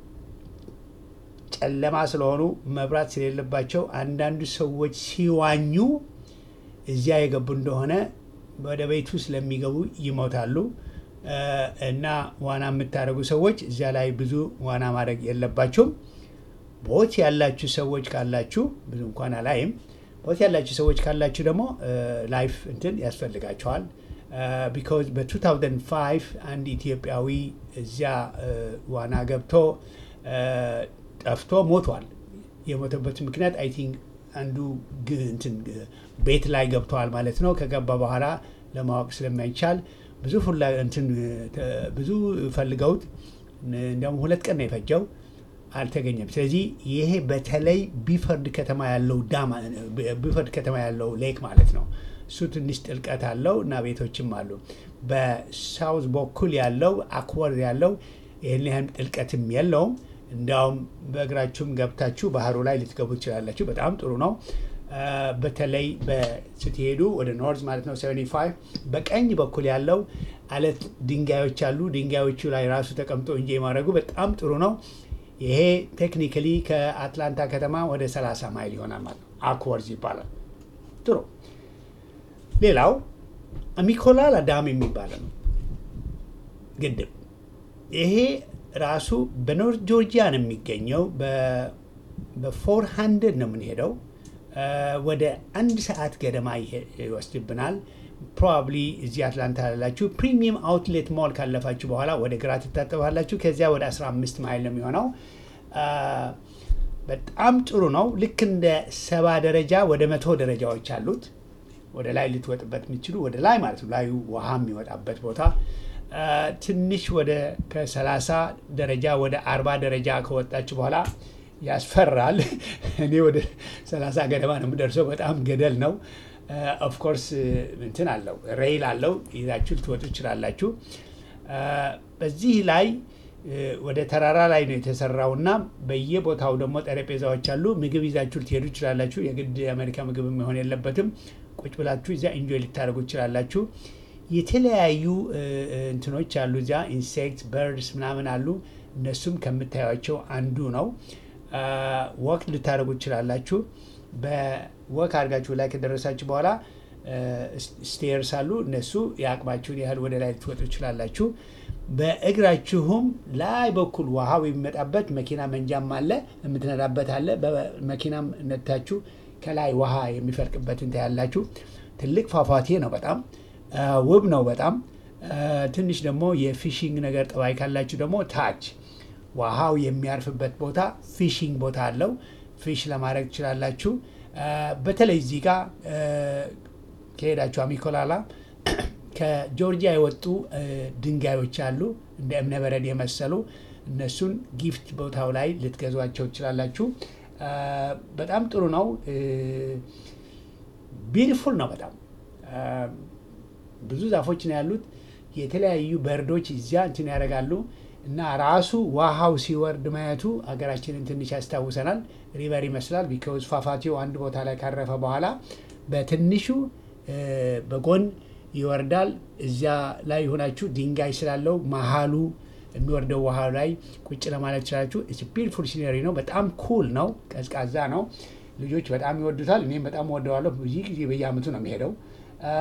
ጨለማ ስለሆኑ መብራት ስለሌለባቸው አንዳንዱ ሰዎች ሲዋኙ እዚያ የገቡ እንደሆነ ወደ ቤቱ ስለሚገቡ ይሞታሉ። እና ዋና የምታደርጉ ሰዎች እዚያ ላይ ብዙ ዋና ማድረግ የለባቸውም። ቦት ያላችሁ ሰዎች ካላችሁ ብዙ እንኳን አላይም። ቦት ያላችሁ ሰዎች ካላችሁ ደግሞ ላይፍ እንትን ያስፈልጋቸዋል። ቢካዝ በ2005 አንድ ኢትዮጵያዊ እዚያ ዋና ገብቶ ጠፍቶ ሞቷል። የሞተበት ምክንያት አይ ቲንክ አንዱ እንትን ቤት ላይ ገብተዋል ማለት ነው። ከገባ በኋላ ለማወቅ ስለማይቻል ብዙ ፍላ እንትን ብዙ ፈልገውት እንዲያውም ሁለት ቀን ነው የፈጀው፣ አልተገኘም። ስለዚህ ይሄ በተለይ ቢፈርድ ከተማ ያለው ዳማ ቢፈርድ ከተማ ያለው ሌክ ማለት ነው። እሱ ትንሽ ጥልቀት አለው እና ቤቶችም አሉ። በሳውዝ በኩል ያለው አክወርድ ያለው ይህን ያህል ጥልቀትም የለውም። እንዲያውም በእግራችሁም ገብታችሁ ባህሩ ላይ ልትገቡ ትችላላችሁ። በጣም ጥሩ ነው። በተለይ ስትሄዱ ወደ ኖርዝ ማለት ነው 75 በቀኝ በኩል ያለው አለት ድንጋዮች አሉ። ድንጋዮቹ ላይ ራሱ ተቀምጦ እንጂ ማድረጉ በጣም ጥሩ ነው። ይሄ ቴክኒካሊ ከአትላንታ ከተማ ወደ 30 ማይል ይሆናል ማለት ነው። አክወርዝ ይባላል። ጥሩ ሌላው ሚኮላላ ዳም የሚባለው ነው ግድብ። ይሄ ራሱ በኖርት ጆርጂያ ነው የሚገኘው። በፎር ሀንድርድ ነው የምንሄደው ወደ አንድ ሰዓት ገደማ ይወስድብናል። ፕሮባብሊ እዚህ አትላንታ ያላችሁ ፕሪሚየም አውትሌት ሞል ካለፋችሁ በኋላ ወደ ግራ ትታጠባላችሁ። ከዚያ ወደ 15 ማይል ነው የሚሆነው። በጣም ጥሩ ነው። ልክ እንደ ሰባ ደረጃ ወደ መቶ ደረጃዎች አሉት። ወደ ላይ ልትወጥበት የምችሉ ወደ ላይ ማለት ነው። ላዩ ውሃ የሚወጣበት ቦታ ትንሽ ወደ ከ30 ደረጃ ወደ 40 ደረጃ ከወጣችሁ በኋላ ያስፈራል። እኔ ወደ 30 ገደማ ነው የምደርሰው። በጣም ገደል ነው። ኦፍኮርስ እንትን አለው ሬይል አለው ይዛችሁ ልትወጡ ትችላላችሁ። በዚህ ላይ ወደ ተራራ ላይ ነው የተሰራው እና በየቦታው ደግሞ ጠረጴዛዎች አሉ። ምግብ ይዛችሁ ልትሄዱ ትችላላችሁ። የግድ የአሜሪካ ምግብ መሆን የለበትም። ቁጭ ብላችሁ እዚያ ኢንጆይ ልታደርጉ ትችላላችሁ። የተለያዩ እንትኖች አሉ እዚያ ኢንሴክት በርድስ ምናምን አሉ። እነሱም ከምታዩቸው አንዱ ነው። ወክ ልታደርጉ ትችላላችሁ። በወክ አድርጋችሁ ላይ ከደረሳችሁ በኋላ ስቴርስ አሉ። እነሱ የአቅማችሁን ያህል ወደ ላይ ልትወጡ ትችላላችሁ። በእግራችሁም ላይ በኩል ውሃው የሚመጣበት መኪና መንጃም አለ፣ የምትነዳበት አለ። በመኪናም ነታችሁ ከላይ ውሃ የሚፈልቅበትን ታያላችሁ። ትልቅ ፏፏቴ ነው። በጣም ውብ ነው። በጣም ትንሽ ደግሞ የፊሽንግ ነገር ጠባይ ካላችሁ ደግሞ ታች ውሃው የሚያርፍበት ቦታ ፊሽንግ ቦታ አለው። ፊሽ ለማድረግ ትችላላችሁ። በተለይ እዚህ ጋር ከሄዳችሁ አሚኮላላ ከጆርጂያ የወጡ ድንጋዮች አሉ እንደ እብነበረድ የመሰሉ እነሱን ጊፍት ቦታው ላይ ልትገዟቸው ትችላላችሁ። በጣም ጥሩ ነው። ቢዩቲፉል ነው በጣም ብዙ ዛፎች ነው ያሉት። የተለያዩ በርዶች እዚያ እንትን ያደርጋሉ እና ራሱ ውሃው ሲወርድ ማየቱ ሀገራችንን ትንሽ ያስታውሰናል። ሪቨር ይመስላል። ቢካዝ ፏፏቴው አንድ ቦታ ላይ ካረፈ በኋላ በትንሹ እ፣ በጎን ይወርዳል። እዚያ ላይ ሆናችሁ ድንጋይ ስላለው መሀሉ የሚወርደው ውሃ ላይ ቁጭ ለማለት ይችላችሁ። ቢልፉል ሲነሪ ነው። በጣም ኩል ነው። ቀዝቃዛ ነው። ልጆች በጣም ይወዱታል። እኔም በጣም ወደዋለሁ። ብዙ ጊዜ በየአመቱ ነው የሚሄደው አ፣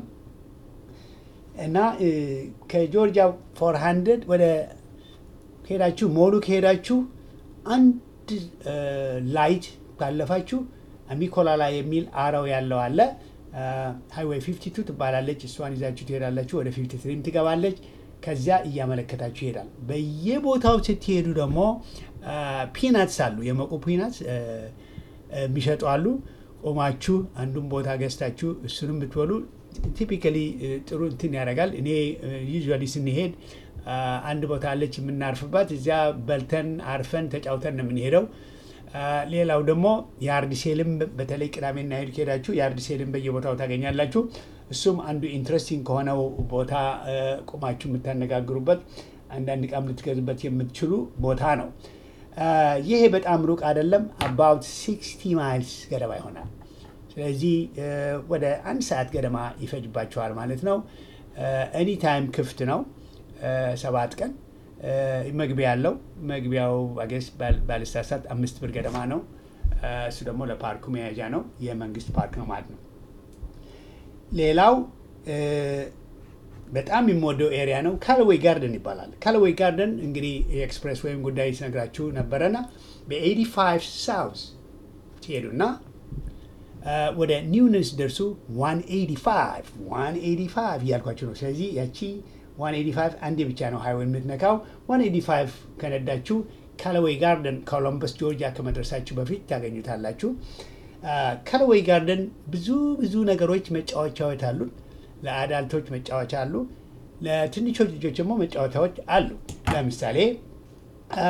እና እ፣ ከጆርጂያ ፎር ሀንድረድ ወደ ከሄዳችሁ ሞሉ ከሄዳችሁ አንድ እ፣ ላይት ካለፋችሁ አሚኮላላ የሚል አረው ያለው አለ። ሃይዌይ 52 ትባላለች። እሷን ይዛችሁ ትሄዳላችሁ። ወደ 53 ትገባለች። ከዚያ እያመለከታችሁ ይሄዳል። በየቦታው ስትሄዱ ደግሞ ፒናትስ አሉ፣ የመቁ ፒናትስ እ፣ እ፣ የሚሸጡ አሉ። ቆማችሁ አንዱን ቦታ ገዝታችሁ እሱንም ብትበሉ ቲፒካሊ ጥሩ እንትን ያደርጋል። እኔ ዩዥዋሊ ስንሄድ አ፣ አንድ ቦታ አለች የምናርፍባት። እዚያ በልተን አርፈን ተጫውተን ነው የምንሄደው። አ፣ ሌላው ደግሞ የአርድ ሴልም በተለይ ቅዳሜና እሑድ ከሄዳችሁ የአርድ ሴልም በየቦታው ታገኛላችሁ። እሱም አንዱ ኢንትረስቲንግ ከሆነው ቦታ አ፣ ቆማችሁ የምታነጋግሩበት አንዳንድ ዕቃም ልትገዙበት የምትችሉ ቦታ ነው። አ፣ ይሄ በጣም ሩቅ አይደለም። አባውት 60 ማይልስ ገደማ ይሆናል። ስለዚህ እ፣ ወደ አንድ ሰዓት ገደማ ይፈጅባቸዋል ማለት ነው። ኤኒ ታይም ክፍት ነው። እ፣ ሰባት ቀን እ፣ መግቢያ ያለው መግቢያው አገስ ባለስታሳት አምስት ብር ገደማ ነው። እ፣ እሱ ደግሞ ለፓርኩ መያዣ ነው። የመንግስት ፓርክ ነው ማለት ነው። ሌላው እ፣ በጣም የምወደው ኤሪያ ነው። ካለዌይ ጋርደን ይባላል። ካለዌይ ጋርደን እንግዲህ የኤክስፕሬስ ወይም ጉዳይ ሲነግራችሁ ነበረና በ85 ሳውዝ ትሄዱና አ፣ ወደ ኒውነስ ደርሱ 185 185 እያልኳችሁ ነው። ስለዚህ ያቺ 185 አንዴ ብቻ ነው ሃይዌይ የምትነካው። 185 ከነዳችሁ ካለዌይ ጋርደን ኮሎምበስ ጆርጂያ ከመድረሳችሁ በፊት ታገኙታላችሁ። ካለዌይ ጋርደን ብዙ ብዙ ነገሮች መጫወቻዎች አሉት። ለአዳልቶች መጫወቻ አሉ። ለትንሾች ልጆች ደግሞ መጫወቻዎች አሉ። ለምሳሌ አ፣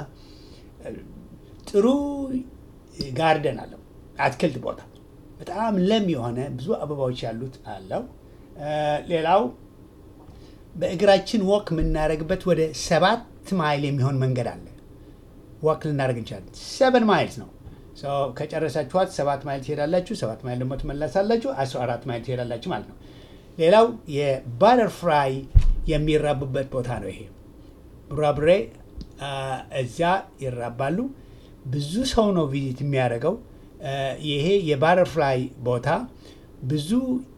ጥሩ ጋርደን አለው፣ አትክልት ቦታ በጣም ለም የሆነ ብዙ አበባዎች ያሉት አለው። አ፣ ሌላው በእግራችን ወክ የምናደርግበት ወደ ሰባት ማይል የሚሆን መንገድ አለ። ወክ ልናደርግ እንችላለን። ሰቨን ማይልስ ነው። ሶ ከጨረሳችኋት ሰባት ማይል ትሄዳላችሁ። ሰባት ማይል ደግሞ ትመለሳላችሁ። አስራ አራት ማይል ትሄዳላችሁ ማለት ነው። ሌላው የባተርፍላይ የሚራቡበት ቦታ ነው። ይሄ ቡራቡሬ አ፣ እዚያ ይራባሉ። ብዙ ሰው ነው ቪዚት የሚያደርገው። አ፣ ይሄ የባተርፍላይ ቦታ ብዙ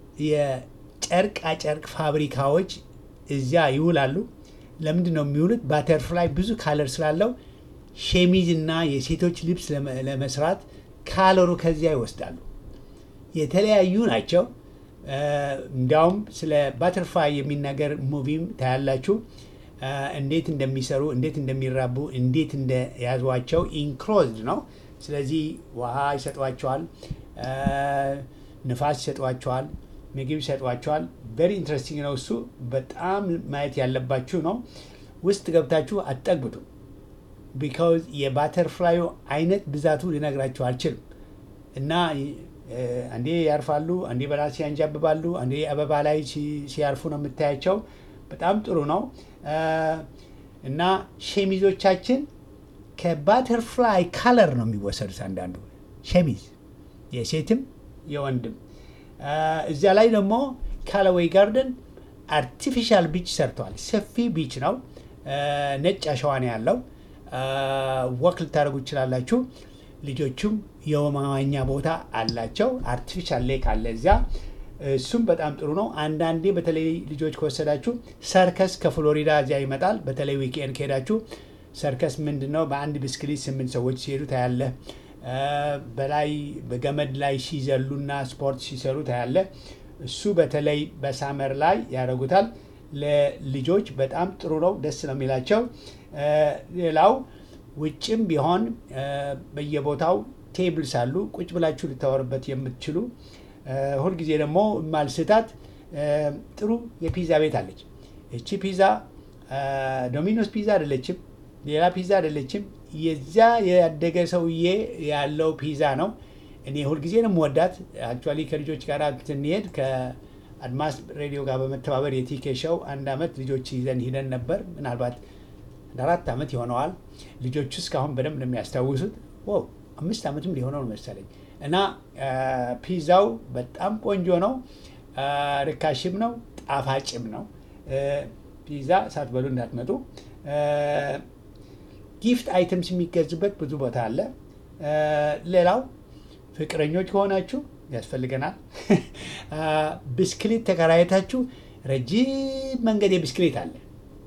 የጨርቃ ጨርቅ ፋብሪካዎች እዚያ ይውላሉ። ለምንድን ነው የሚውሉት? ባተርፍላይ ብዙ ካለር ስላለው ሸሚዝ እና የሴቶች ልብስ ለመ- ለመስራት ካለሩ ከዚያ ይወስዳሉ። የተለያዩ ናቸው። አ፣ እንዲያውም ስለ ባተርፍላይ የሚናገር ሙቪም ታያላችሁ። አ፣ እንዴት እንደሚሰሩ፣ እንዴት እንደሚራቡ፣ እንዴት እንደያዟቸው ኢንክሎዝድ ነው። ስለዚህ ውሃ ይሰጧቸዋል፣ አ፣ ንፋስ ይሰጧቸዋል፣ ምግብ ይሰጧቸዋል። ቬሪ ኢንትረስቲንግ ነው እሱ። በጣም ማየት ያለባችሁ ነው። ውስጥ ገብታችሁ አትጠግቡትም። ቢካውዝ የባተርፍላዩ አይነት ብዛቱ ሊነግራችሁ አልችልም። እና እ፣ አንዴ ያርፋሉ፣ አንዴ በራሴ ያንጃብባሉ፣ አንዴ አበባ ላይ ሲ- ሲያርፉ ነው የምታያቸው። በጣም ጥሩ ነው እ፣ እና ሸሚዞቻችን ከባተርፍላይ ካለር ነው የሚወሰዱት። አንዳንዱ ሸሚዝ የሴትም የወንድም እ፣ እዚያ ላይ ደግሞ ካለዌይ ጋርደን አርቲፊሻል ቢች ሰርተዋል። ሰፊ ቢች ነው። እ፣ ነጭ አሸዋ ነው ያለው። ወክ ልታደርጉ ይችላላችሁ። ልጆቹም የመዋኛ ቦታ አላቸው። አርቲፊሻል ሌክ አለ እዚያ። እሱም በጣም ጥሩ ነው። አንዳንዴ በተለይ ልጆች ከወሰዳችሁ ሰርከስ ከፍሎሪዳ እዚያ ይመጣል። በተለይ ዊኬንድ ከሄዳችሁ ሰርከስ ምንድን ነው? በአንድ ብስክሌት ስምንት ሰዎች ሲሄዱ ታያለ። እ፣ በላይ በገመድ ላይ ሲዘሉና ስፖርት ሲሰሩ ታያለ። እሱ በተለይ በሳመር ላይ ያደርጉታል። ለልጆች በጣም ጥሩ ነው። ደስ ነው የሚላቸው። እ፣ ሌላው ውጭም ቢሆን እ፣ በየቦታው ቴብልስ አሉ ቁጭ ብላችሁ ልታወርበት የምትችሉ እ፣ ሁልጊዜ ደግሞ ማልስታት እ፣ ጥሩ የፒዛ ቤት አለች። እቺ ፒዛ እ፣ ዶሚኖስ ፒዛ አይደለችም፣ ሌላ ፒዛ አይደለችም። የዚያ ያደገ ሰውዬ ያለው ፒዛ ነው። እኔ ሁልጊዜ ነው የምወዳት። አክቹዋሊ ከልጆች ጋር ስንሄድ አድማስ ሬዲዮ ጋር በመተባበር የቲኬ ሾው አንድ አመት ልጆች ይዘን ሂደን ነበር። ምናልባት አንድ አራት አመት ይሆነዋል። ልጆቹ እስካሁን በደንብ ነው የሚያስታውሱት። ዋው አምስት አመትም ሊሆነው ነው መሰለኝ። እና ፒዛው በጣም ቆንጆ ነው፣ ርካሽም ነው፣ ጣፋጭም ነው። ፒዛ ሳትበሉ እንዳትመጡ። ጊፍት አይተምስ የሚገዙበት ብዙ ቦታ አለ። ሌላው ፍቅረኞች ከሆናችሁ ያስፈልገናል። ብስክሌት ተከራየታችሁ ረጅም መንገድ የብስክሌት አለ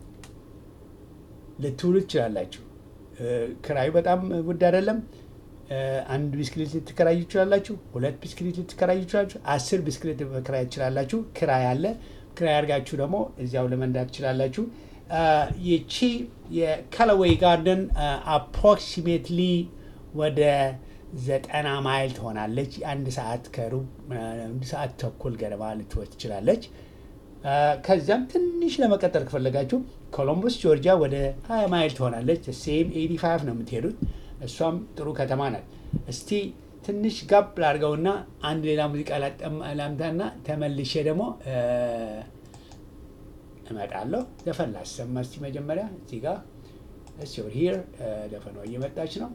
ልትውሉ ትችላላችሁ። ክራዩ በጣም ውድ አይደለም። አንድ ብስክሌት ልትከራዩ ትችላላችሁ። ሁለት ብስክሌት ልትከራዩ ትችላላችሁ። አስር ብስክሌት መከራየት ትችላላችሁ። ክራይ አለ። ክራይ አድርጋችሁ ደግሞ እዚያው ለመንዳት ትችላላችሁ። ይቺ የካላዌይ ጋርደን አፕሮክሲሜትሊ ወደ ዘጠና ማይል ትሆናለች። አንድ ሰዓት ከሩብ አንድ ሰዓት ተኩል ገደማ ልትወስድ ትችላለች። ከዚያም ትንሽ ለመቀጠል ከፈለጋችሁ ኮሎምበስ ጆርጂያ ወደ 20 ማይል ትሆናለች። ሴም 85 ነው የምትሄዱት። እሷም ጥሩ ከተማ ናት። እስቲ ትንሽ ጋብ ላድርገውና አንድ ሌላ ሙዚቃ ላምታና ተመልሼ ደግሞ እመጣለሁ። ዘፈን ላሰማ እስቲ መጀመሪያ እዚህ ጋር እስ ሂር ዘፈኗ እየመጣች ነው።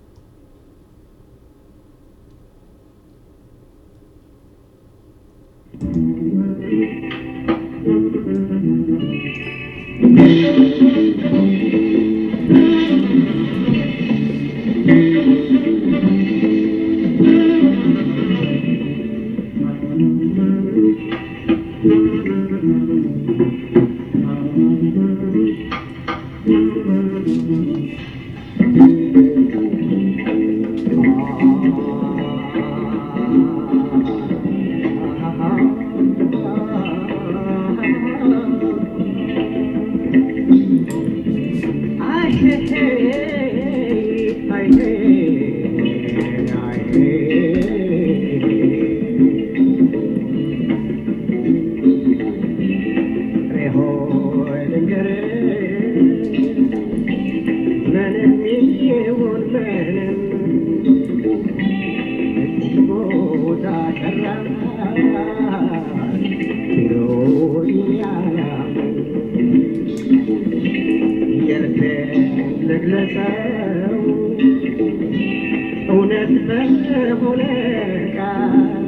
እውነት በሆነ ቃል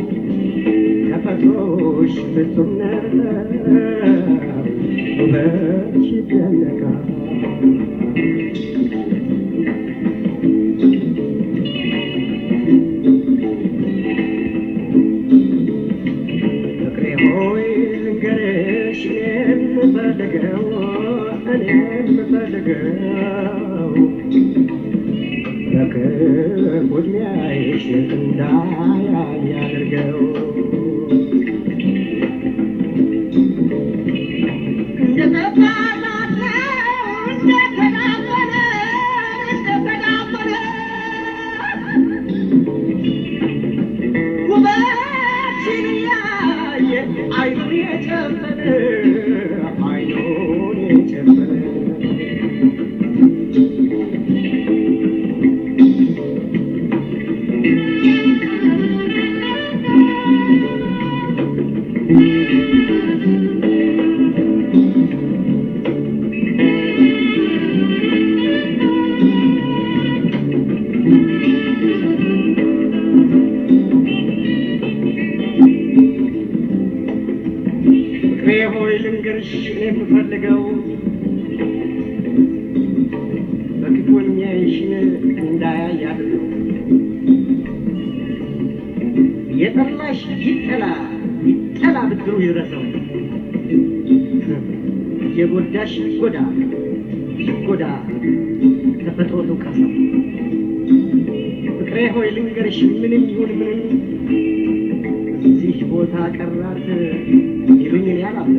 ተፈጥሮሽ ፍጹም ነው ውበትሽ ይደነቃል ፍቅሬ ሆይ ልንገርሽ እኔ የምፈልገው እኔ የምፈልገው በክፉ ዕድሜሽ እንዳያይ ያድርገው አይኑን የጨፈነ አይኑን የጨፈነ ፍቅሬ ሆይ ልንገርሽ እኔ የምፈልገው በክፉ የሚያይሽን እንዳያይ አድርገው። የጠላሽ ይጠላ ይጠላ ብድሩ ይድረሰው። የጎዳሽ ይጎዳ ይጎዳ ተፈጥሮ ትውቀሰው። ፍቅሬ ሆይ ልንገርሽ ምንም ይሁን ምንም እዚህ ቦታ ቀራት ይሉኝን ያላለ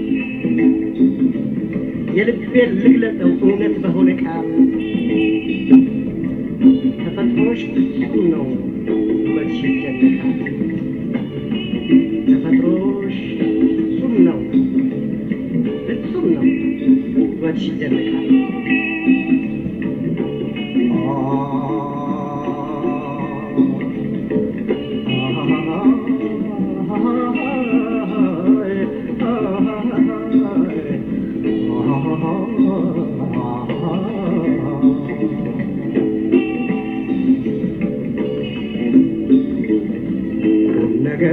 የልቤን ልግለጸው እውነት በሆነ ቃል ተፈጥሮሽ ፍጹም ነው ውበትሽ ይደነቃል ተፈጥሮሽ ፍጹም ነው ፍጹም ነው ውበትሽ ይደነቃል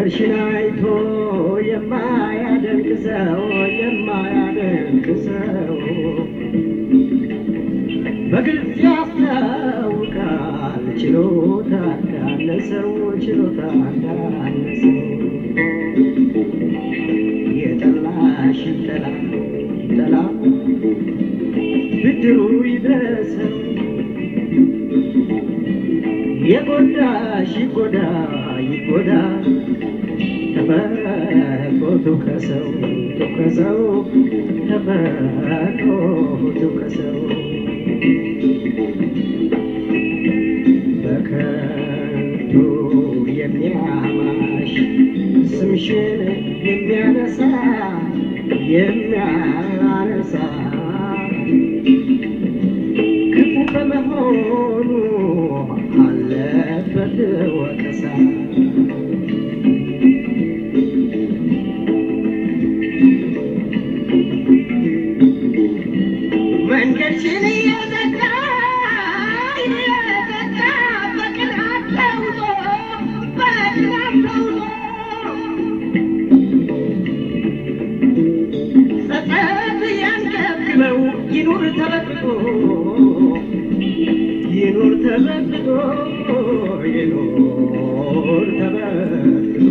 መንገድሽን አይቶ የማያደንቅ ሰው የማያደንቅ ሰው በግልጽ ያስታውቃል ችሎታ እንዳነሰው ችሎታ እንዳነሰው የጠላሽ ጠላ ጠላ ብድሩ ይድረሰው የጎዳሽ ይጎዳ ይጎዳ ተፈጥሮ ትውቀሰው ትውቀሰው ተፈጥሮ ትውቀሰው በከንቱ የሚያማሽ ስምሽን የሚያነሳ የሚያነሳ ክፉ በመሆኑ አለበት ወቀሳ መንገድሽን እየዘጋ እየዘጋ በቅናት ተውጦ በቅናት ተውጦ ጸጸት ያንገብግበው ይኑር ተበጥቶ ይኑር ተበጥቶ ይኑር ተበጥቶ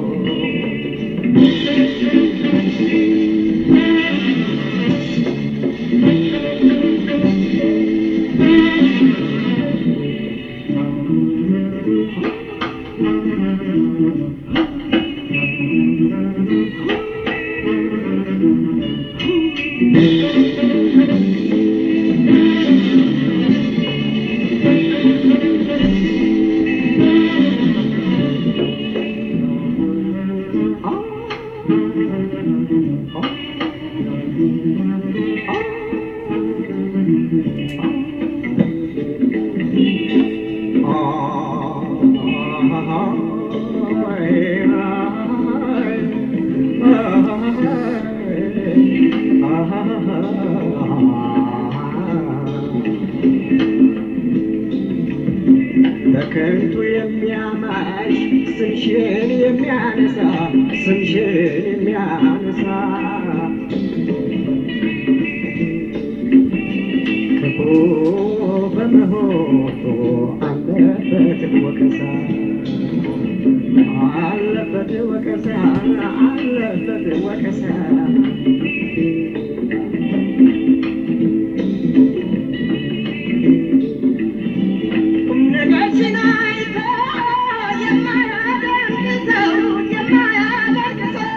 በከንቱ የሚያማሽ ስምሽን የሚያነሳ ስምሽን የሚያነሳ ክፉ በመሆኑ አለበት ወቀሳ አለበት ወቀሳ አለበት ወቀሳ ነገርሽን አይቶ የማያደርግ ሰው የማያደርግ ሰው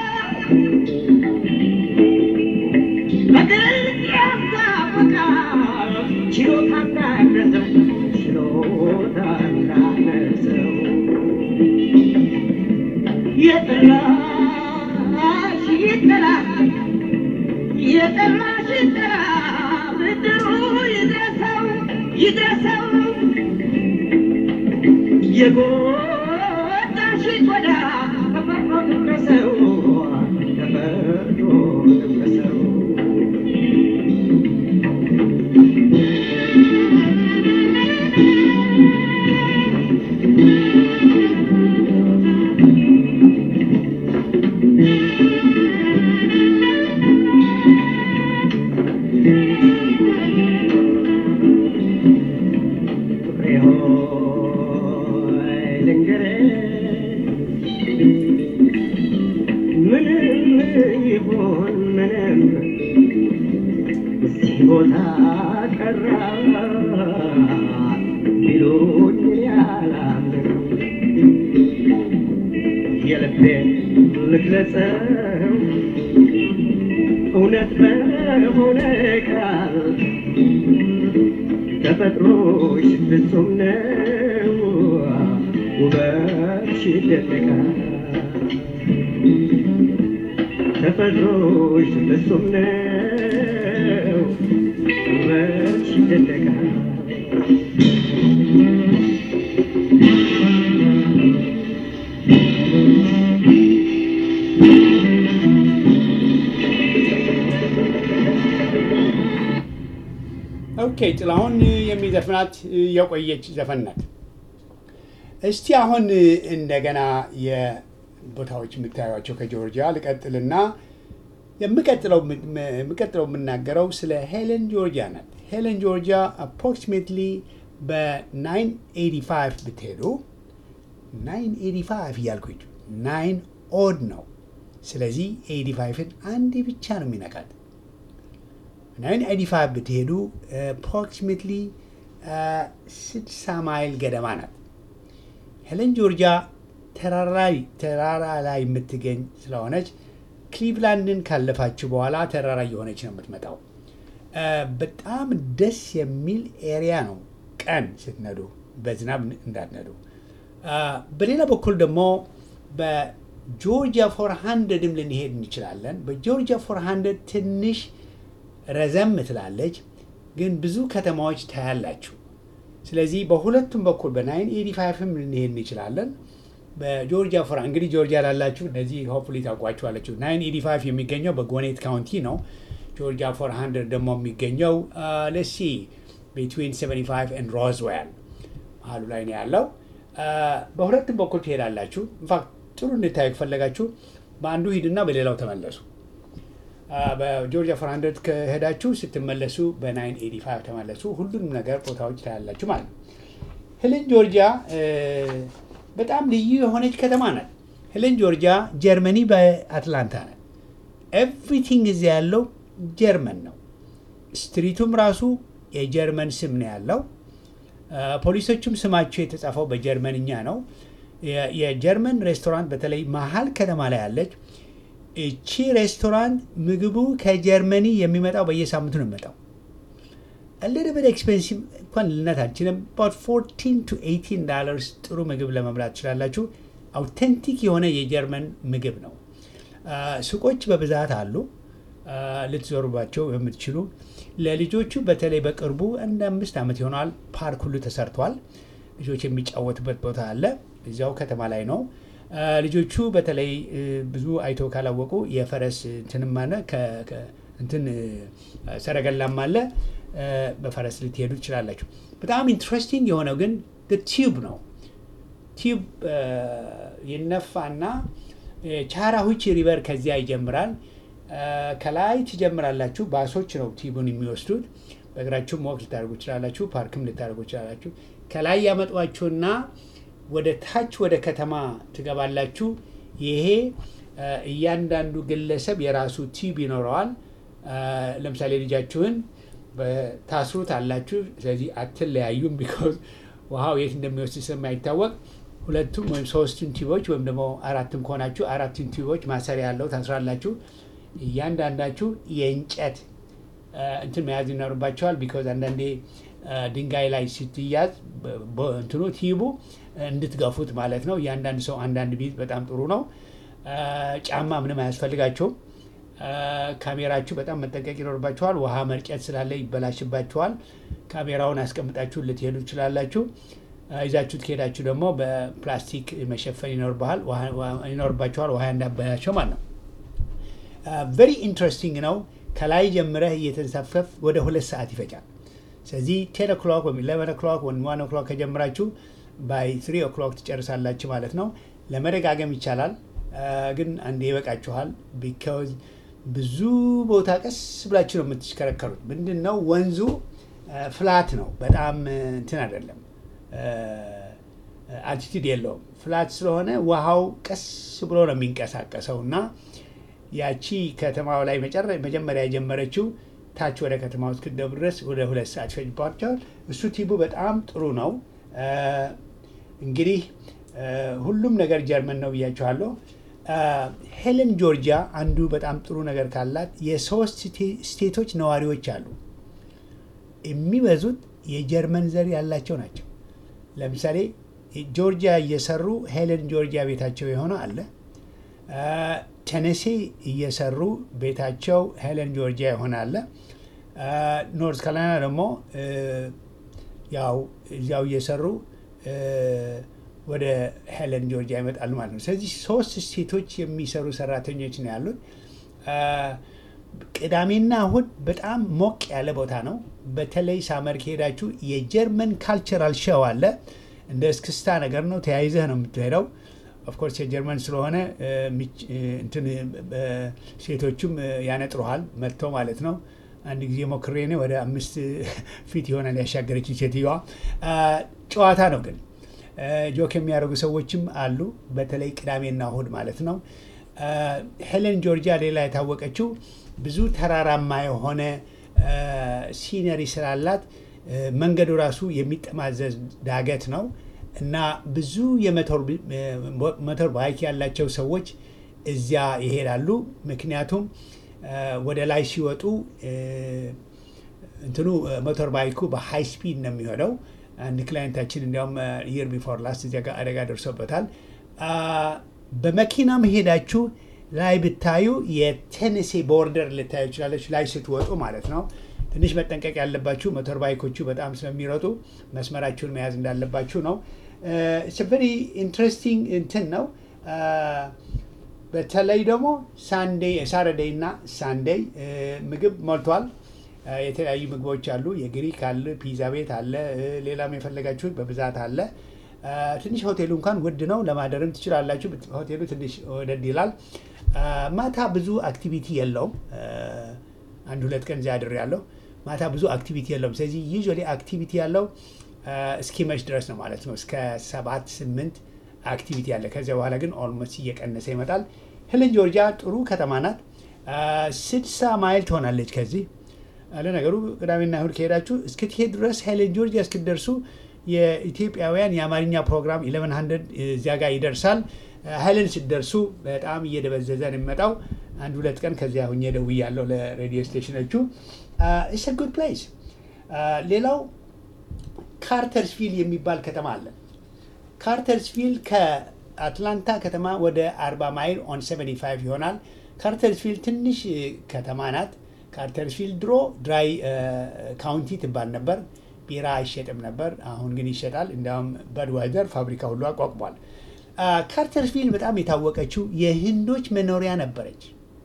በግልጽ ያስታውቃል ችሎታ እንዳነሰው ችሎታ እንዳነሰው የጠላሽ ይጠላ የጠላሽ ይጠላ ብድሩ ይድረሰው ይድረሰው የጎዳሽ ጎዳ ተፈጥሮ ትውቀሰው ተፈጥሮ ትውቀሰው ፍቅሬ ሆይ ልንገርህ ምንም ይሁን ምንም እዚህ ቦታ ቀረ ቢሉኝ ያላምን የልቤን ልግለጸው እውነት በሆነ ቃል ተፈጥሮሽ ፍጹም ነው ውበትሽ ይደነቃል ተፈጥሮሽ ፍጹም ነው ውበትሽ ይደነቃል
ኦኬ ጥላሁን የሚዘፍናት የቆየች ዘፈን ናት። እስቲ አሁን እንደገና የ- ቦታዎች የምታዩቸው ከጆርጂያ ልቀጥልና የምቀጥለው የምቀጥለው የምናገረው ስለ ሄለን ጆርጂያ ናት። ሄለን ጆርጂያ አፕሮክሲሜትሊ በ985 ብትሄዱ 985 እያልኩኝ ናይን ኦድ ነው። ስለዚህ 85ን አንዴ ብቻ ነው የሚነካት። 985 ብትሄዱ አፕሮክሲሜትሊ 60 ማይል ገደማ ናት። ሄለን ጆርጂያ ተራራ ላይ የምትገኝ ስለሆነች ክሊቭላንድን ካለፋችሁ በኋላ ተራራ እየሆነች ነው የምትመጣው። በጣም ደስ የሚል ኤሪያ ነው ቀን ስትነዱ፣ በዝናብ እንዳትነዱ። በሌላ በኩል ደግሞ በጆርጂያ ፎር ሃንድረድም ልንሄድ እንችላለን። በጆርጂያ ፎር ሃንድረድ ትንሽ ረዘም ትላለች፣ ግን ብዙ ከተማዎች ታያላችሁ። ስለዚህ በሁለቱም በኩል በናይን ኤዲ ፋይቭም ልንሄድ እንችላለን። በጆርጂያ ፎር እንግዲህ ጆርጂያ ላላችሁ እነዚህ ሆፕፉሊ ታውቋችኋለችሁ። ናይን ኤዲ ፋይቭ የሚገኘው በጎኔት ካውንቲ ነው። ጆርጂያ ፎር ሃንድረድ ደግሞ የሚገኘው ለሲ ቤትዊን 75 ኤንድ ሮዝዌል መሀሉ ላይ ነው ያለው። በሁለቱም በኩል ትሄዳላችሁ። ኢንፋክት ጥሩ እንድታዩ ከፈለጋችሁ በአንዱ ሂድና በሌላው ተመለሱ። በጆርጂያ ፎር ሃንድረድ ከሄዳችሁ ስትመለሱ በናይን ኤዲ ፋይቭ ተመለሱ። ሁሉንም ነገር ቦታዎች ታያላችሁ ማለት ነው። ሄለን ጆርጂያ በጣም ልዩ የሆነች ከተማ ናት። ሄለን ጆርጂያ ጀርመኒ በአትላንታ ናት። ኤቭሪቲንግ እዚያ ያለው ጀርመን ነው። ስትሪቱም ራሱ የጀርመን ስም ነው ያለው። ፖሊሶቹም ስማቸው የተጻፈው በጀርመንኛ ነው። የጀርመን ሬስቶራንት በተለይ መሀል ከተማ ላይ ያለች እቺ ሬስቶራንት ምግቡ ከጀርመኒ የሚመጣው በየሳምንቱ ነው የሚመጣው። ልድብል ኤክስፔንሲቭ እንኳን ልነት አልችልም። ባት 14 ቱ 18 ዳላርስ ጥሩ ምግብ ለመብላት ትችላላችሁ። አውቴንቲክ የሆነ የጀርመን ምግብ ነው። ሱቆች በብዛት አሉ ልትዞሩባቸው የምትችሉ። ለልጆቹ በተለይ በቅርቡ እንደ አምስት ዓመት ይሆናል ፓርክ ሁሉ ተሰርቷል። ልጆች የሚጫወቱበት ቦታ አለ። እዚያው ከተማ ላይ ነው። ልጆቹ በተለይ ብዙ አይተው ካላወቁ የፈረስ እንትንም አለ እንትን ሰረገላም አለ። በፈረስ ልትሄዱ ትችላላችሁ። በጣም ኢንትረስቲንግ የሆነው ግን ቲዩብ ነው። ቲዩብ ይነፋና ቻራሁች ሪቨር ከዚያ ይጀምራል። ከላይ ትጀምራላችሁ። ባሶች ነው ቲዩቡን የሚወስዱት። በእግራችሁም ወክ ልታደርጉ ትችላላችሁ። ፓርክም ልታደርጉ ትችላላችሁ። ከላይ ያመጧችሁና ወደ ታች ወደ ከተማ ትገባላችሁ። ይሄ እያንዳንዱ ግለሰብ የራሱ ቲዩብ ይኖረዋል። ለምሳሌ ልጃችሁን ታስሩት አላችሁ። ስለዚህ አትለያዩም። ቢኮዝ ውሃው የት እንደሚወስድ ስለማይታወቅ ሁለቱም ወይም ሶስቱን ቲዩቦች ወይም ደግሞ አራትም ከሆናችሁ አራቱን ቲዩቦች ማሰሪያ ያለው ታስራላችሁ። እያንዳንዳችሁ የእንጨት እንትን መያዝ ይኖርባቸዋል። ቢኮዝ አንዳንዴ ድንጋይ ላይ ስትያዝ እንትኑ ቲዩቡ እንድትገፉት ማለት ነው። እያንዳንድ ሰው አንዳንድ ቢት በጣም ጥሩ ነው። ጫማ ምንም አያስፈልጋቸውም። ካሜራችሁ በጣም መጠንቀቅ ይኖርባችኋል። ውሃ መርጨት ስላለ ይበላሽባችኋል። ካሜራውን አስቀምጣችሁ ልትሄዱ ትችላላችሁ። ይዛችሁት ከሄዳችሁ ደግሞ በፕላስቲክ መሸፈን ይኖርባችኋል፣ ውሃ እንዳበላቸው ማለት ነው። ቨሪ ኢንትረስቲንግ ነው። ከላይ ጀምረህ እየተንሳፈፍ ወደ ሁለት ሰዓት ይፈጃል። ስለዚህ ቴን ኦክሎክ ወይም ኢሌቨን ኦክሎክ ወይም ዋን ኦክሎክ ከጀምራችሁ ባይ ትሪ ኦክሎክ ትጨርሳላችሁ ማለት ነው። ለመደጋገም ይቻላል፣ ግን አንዴ ይበቃችኋል። ቢካዝ ብዙ ቦታ ቀስ ብላችሁ ነው የምትሽከረከሩት። ምንድን ነው ወንዙ ፍላት ነው፣ በጣም እንትን አይደለም፣ አልቲቲድ የለውም። ፍላት ስለሆነ ውሃው ቀስ ብሎ ነው የሚንቀሳቀሰው እና ያቺ ከተማው ላይ መጀመሪያ የጀመረችው ታች ወደ ከተማ ውስጥ ክደቡ ድረስ ወደ ሁለት ሰዓት ይፈጅባቸዋል። እሱ ቲቡ በጣም ጥሩ ነው። እንግዲህ ሁሉም ነገር ጀርመን ነው ብያቸዋለሁ። ሄለን ጆርጂያ አንዱ በጣም ጥሩ ነገር ካላት የሶስት ስቴቶች ነዋሪዎች አሉ። የሚበዙት የጀርመን ዘር ያላቸው ናቸው። ለምሳሌ ጆርጂያ እየሰሩ ሄለን ጆርጂያ ቤታቸው የሆነ አለ። ቴኔሴ እየሰሩ ቤታቸው ሄለን ጆርጂያ የሆነ አለ። ኖርት ካሮላይና ደግሞ ያው እዚያው እየሰሩ ወደ ሄለን ጆርጂያ ይመጣሉ ማለት ነው። ስለዚህ ሶስት ስቴቶች የሚሰሩ ሰራተኞች ነው ያሉት። ቅዳሜና እሁድ በጣም ሞቅ ያለ ቦታ ነው። በተለይ ሳመር ከሄዳችሁ የጀርመን ካልቸራል ሸው አለ። እንደ እስክስታ ነገር ነው። ተያይዘህ ነው የምትሄደው። ኦፍኮርስ የጀርመን ስለሆነ እ፣ ሚች- እ፣ እንትን እ፣ ሴቶቹም እ፣ ያነጥሩሃል መጥተው ማለት ነው። አንድ ጊዜ ሞክሬ እኔ ወደ አምስት ፊት ይሆናል ያሻገረችኝ ሴትዮዋ። አ፣ ጨዋታ ነው ግን እ፣ ጆክ የሚያደርጉ ሰዎችም አሉ። በተለይ ቅዳሜና እሁድ ማለት ነው። አ፣ ሄለን ጆርጂያ ሌላ የታወቀችው ብዙ ተራራማ የሆነ አ፣ ሲነሪ ስላላት እ፣ መንገዱ ራሱ የሚጠማዘዝ ዳገት ነው እና ብዙ የሞተር ቢ- እ፣ ሞተር ባይክ ያላቸው ሰዎች እዚያ ይሄዳሉ። ምክንያቱም አ፣ ወደ ላይ ሲወጡ እ፣ እንትኑ ሞተር ባይኩ በሃይ ስፒድ ነው የሚሆነው። አንድ ክላይንታችን እንዲያውም ይር ቢፎር ላስት እዚያ ጋር አደጋ ደርሶበታል። አ፣ በመኪና መሄዳችሁ ላይ ብታዩ የቴኔሴ ቦርደር ልታዩ ይችላለች፣ ላይ ስትወጡ ማለት ነው። ትንሽ መጠንቀቅ ያለባችሁ ሞተር ባይኮቹ በጣም ስለሚሮጡ መስመራችሁን መያዝ እንዳለባችሁ ነው። ቨሪ ኢንትረስቲንግ እንትን ነው። አ፣ በተለይ ደግሞ ሳንዴይ ሳረደይ እና ሳንዴይ እ፣ ምግብ ሞልቷል። እ፣ የተለያዩ ምግቦች አሉ። የግሪክ አለ፣ ፒዛ ቤት አለ፣ እ፣ ሌላም የፈለጋችሁት በብዛት አለ። እ፣ ትንሽ ሆቴሉ እንኳን ውድ ነው፣ ለማደርም ትችላላችሁ። ብት- ሆቴሉ ትንሽ ወደድ ይላል። እ፣ ማታ ብዙ አክቲቪቲ የለውም። እ፣ አንድ ሁለት ቀን እዚያ አድሬያለሁ። ማታ ብዙ አክቲቪቲ የለውም። ስለዚህ ዩዥዋሊ አክቲቪቲ ያለው እ፣ እስኪመሽ ድረስ ነው ማለት ነው። እስከ ሰባት ስምንት አክቲቪቲ አለ። ከዚያ በኋላ ግን ኦልሞስት እየቀነሰ ይመጣል። ሄለን ጆርጂያ ጥሩ ከተማ ናት። ስድሳ ማይል ትሆናለች ከዚህ ለነገሩ ቅዳሜና እሁድ ከሄዳችሁ እስክትሄድ ድረስ ሄለን ጆርጂያ እስክትደርሱ የኢትዮጵያውያን የአማርኛ ፕሮግራም 1100 እዚያ ጋር ይደርሳል። ሄለን ስትደርሱ በጣም እየደበዘዘ ነው የሚመጣው። አንድ ሁለት ቀን ከዚያ ሁኜ ደውያለሁ ለሬዲዮ ስቴሽኖቹ። ኢትስ ጉድ ፕሌስ። ሌላው ካርተርስቪል የሚባል ከተማ አለ። ካርተርስቪል ከአትላንታ ከተማ ወደ 40 ማይል ኦን 75 ይሆናል። ካርተርስቪል ትንሽ እ, ከተማ ናት። ካርተርስቪል ድሮ ድራይ ካውንቲ ትባል ነበር። ቢራ አይሸጥም ነበር። አሁን ግን ይሸጣል። እንዲያውም በድዋይዘር ፋብሪካ ሁሉ አቋቁሟል። አ፣ ካርተርስቪል በጣም የታወቀችው የህንዶች መኖሪያ ነበረች።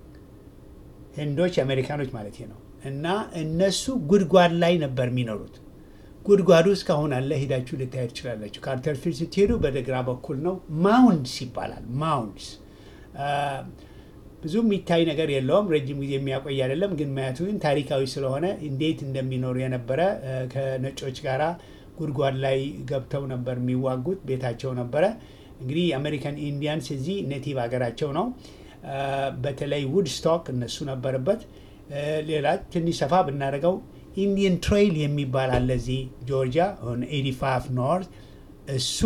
ህንዶች አሜሪካኖች ማለት ነው። እና እነሱ ጉድጓድ ላይ ነበር የሚኖሩት። ጉድጓዱ እስካሁን አለ። ሄዳችሁ ልታየት ትችላላችሁ። ካርተርፊልድ ስትሄዱ በግራ በኩል ነው። ማውንድስ ይባላል። ማውንድስ አ፣ ብዙ የሚታይ ነገር የለውም። ረጅም ጊዜ የሚያቆይ አይደለም። ግን ማየቱ ግን ታሪካዊ ስለሆነ እንዴት እንደሚኖሩ የነበረ አ፣ ከነጮች ጋራ ጉድጓድ ላይ ገብተው ነበር የሚዋጉት። ቤታቸው ነበረ። እንግዲህ የአሜሪካን ኢንዲያንስ እዚህ ኔቲቭ ሀገራቸው ነው። አ፣ በተለይ ውድስቶክ እነሱ ነበረበት። አ፣ ሌላ ትንሽ ሰፋ ብናደርገው ኢንዲየን ትሬይል የሚባል አለ እዚህ ጆርጂያ 85 ኖርት እሱ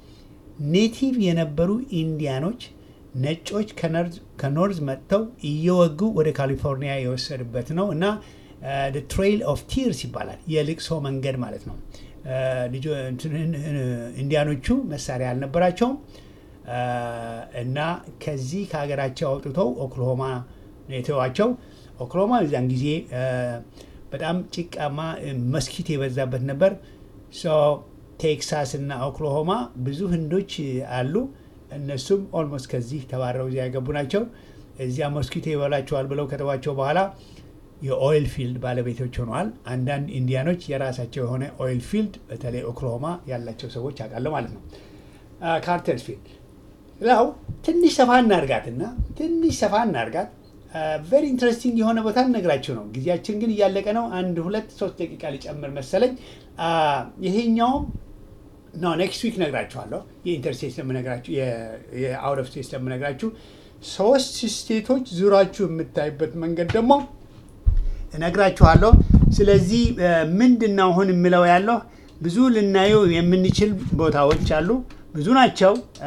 ኔቲቭ የነበሩ ኢንዲያኖች ነጮች ከነርዝ- ከኖርዝ መጥተው እየወጉ ወደ ካሊፎርኒያ የወሰዱበት ነው እና ትሬይል ኦፍ ቲርስ ይባላል። የልቅሶ መንገድ ማለት ነው። አ፣ ልጆ- እንትን- ኢንዲያኖቹ መሳሪያ አልነበራቸውም አ፣ እና ከዚህ ከሀገራቸው አውጥተው ኦክሎሆማ ነው የተዋቸው። ኦክሎሆማ እዚያን ጊዜ አ፣ በጣም ጭቃማ መስኪት የበዛበት ነበር። ሶ ቴክሳስ እና ኦክሎሆማ ብዙ ህንዶች አሉ። እነሱም ኦልሞስት ከዚህ ተባረው እዚያ የገቡ ናቸው። እዚያ ሞስኪቶ ይበላቸዋል ብለው ከተዋቸው በኋላ የኦይል ፊልድ ባለቤቶች ሆነዋል። አንዳንድ ኢንዲያኖች የራሳቸው የሆነ ኦይል ፊልድ በተለይ ኦክሎሆማ ያላቸው ሰዎች አውቃለሁ ማለት ነው። ካርተርስ ፊልድ ላው ትንሽ ሰፋ እናርጋትና ትንሽ ሰፋ እናርጋት ቨሪ ኢንትረስቲንግ የሆነ ቦታ እነግራችሁ ነው። ጊዜያችን ግን እያለቀ ነው። አንድ ሁለት ሶስት ደቂቃ ሊጨምር መሰለኝ። አ፣ ይሄኛውም ኖ ኔክስት ዊክ ነግራችኋለሁ። የኢንተርስቴት ስለምነግራችሁ የአውት ኦፍ ስቴት ስለምነግራችሁ ሶስት ስቴቶች ዙራችሁ የምታይበት መንገድ ደግሞ እነግራችኋለሁ። ስለዚህ እ፣ ምንድን ነው አሁን የምለው ያለው ብዙ ልናየው የምንችል ቦታዎች አሉ፣ ብዙ ናቸው እ፣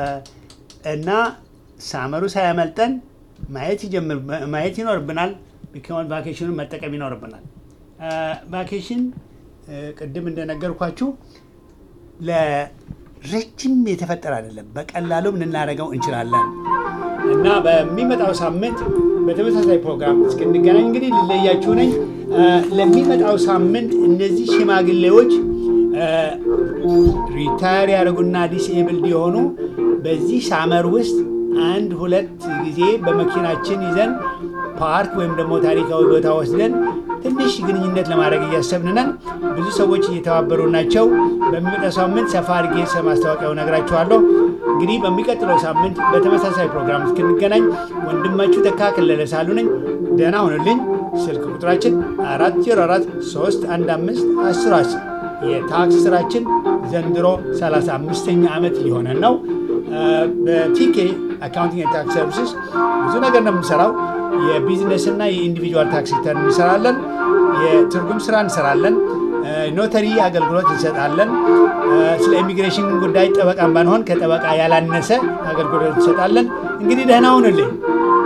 እና ሳመሩ ሳያመልጠን ማየት ይጀምር ማየት ይኖርብናል። ቢካውን ቫኬሽኑን መጠቀም ይኖርብናል። እ፣ ቫኬሽን እ፣ ቅድም እንደነገርኳችሁ ለረጅም የተፈጠረ አይደለም። በቀላሉም ልናደርገው እንችላለን እና በሚመጣው ሳምንት በተመሳሳይ ፕሮግራም እስክንገናኝ እንግዲህ ልለያችሁ ነኝ። እ፣ ለሚመጣው ሳምንት እነዚህ ሽማግሌዎች ሪታየር ያደረጉና ዲስኤብልድ የሆኑ በዚህ ሳመር ውስጥ አንድ ሁለት ጊዜ በመኪናችን ይዘን ፓርክ ወይም ደግሞ ታሪካዊ ቦታ ወስደን ትንሽ ግንኙነት ለማድረግ እያሰብን ነን። ብዙ ሰዎች እየተባበሩ ናቸው። በሚመጣው ሳምንት ሰፋ አድርጌ ስለ ማስታወቂያው ነግራችኋለሁ። እንግዲህ በሚቀጥለው ሳምንት በተመሳሳይ ፕሮግራም እስክንገናኝ ወንድማችሁ ተካ ከለለ ሳሉ ነኝ። ደህና ሁኑልኝ። ስልክ ቁጥራችን 404 315 1010 የታክስ ስራችን ዘንድሮ 35ኛ ዓመት ሊሆነን ነው። በቲኬ አካውንቲንግ ታክስ ሰርቪስስ ብዙ ነገር ነው የምንሰራው። የቢዝነስ እና የኢንዲቪጁዋል ታክስ ሪተርን እንሰራለን። የትርጉም ስራ እንሰራለን። ኖተሪ አገልግሎት እንሰጣለን። ስለ ኢሚግሬሽን ጉዳይ ጠበቃን ባንሆን ከጠበቃ ያላነሰ አገልግሎት እንሰጣለን። እንግዲህ ደህና ሁኑልኝ።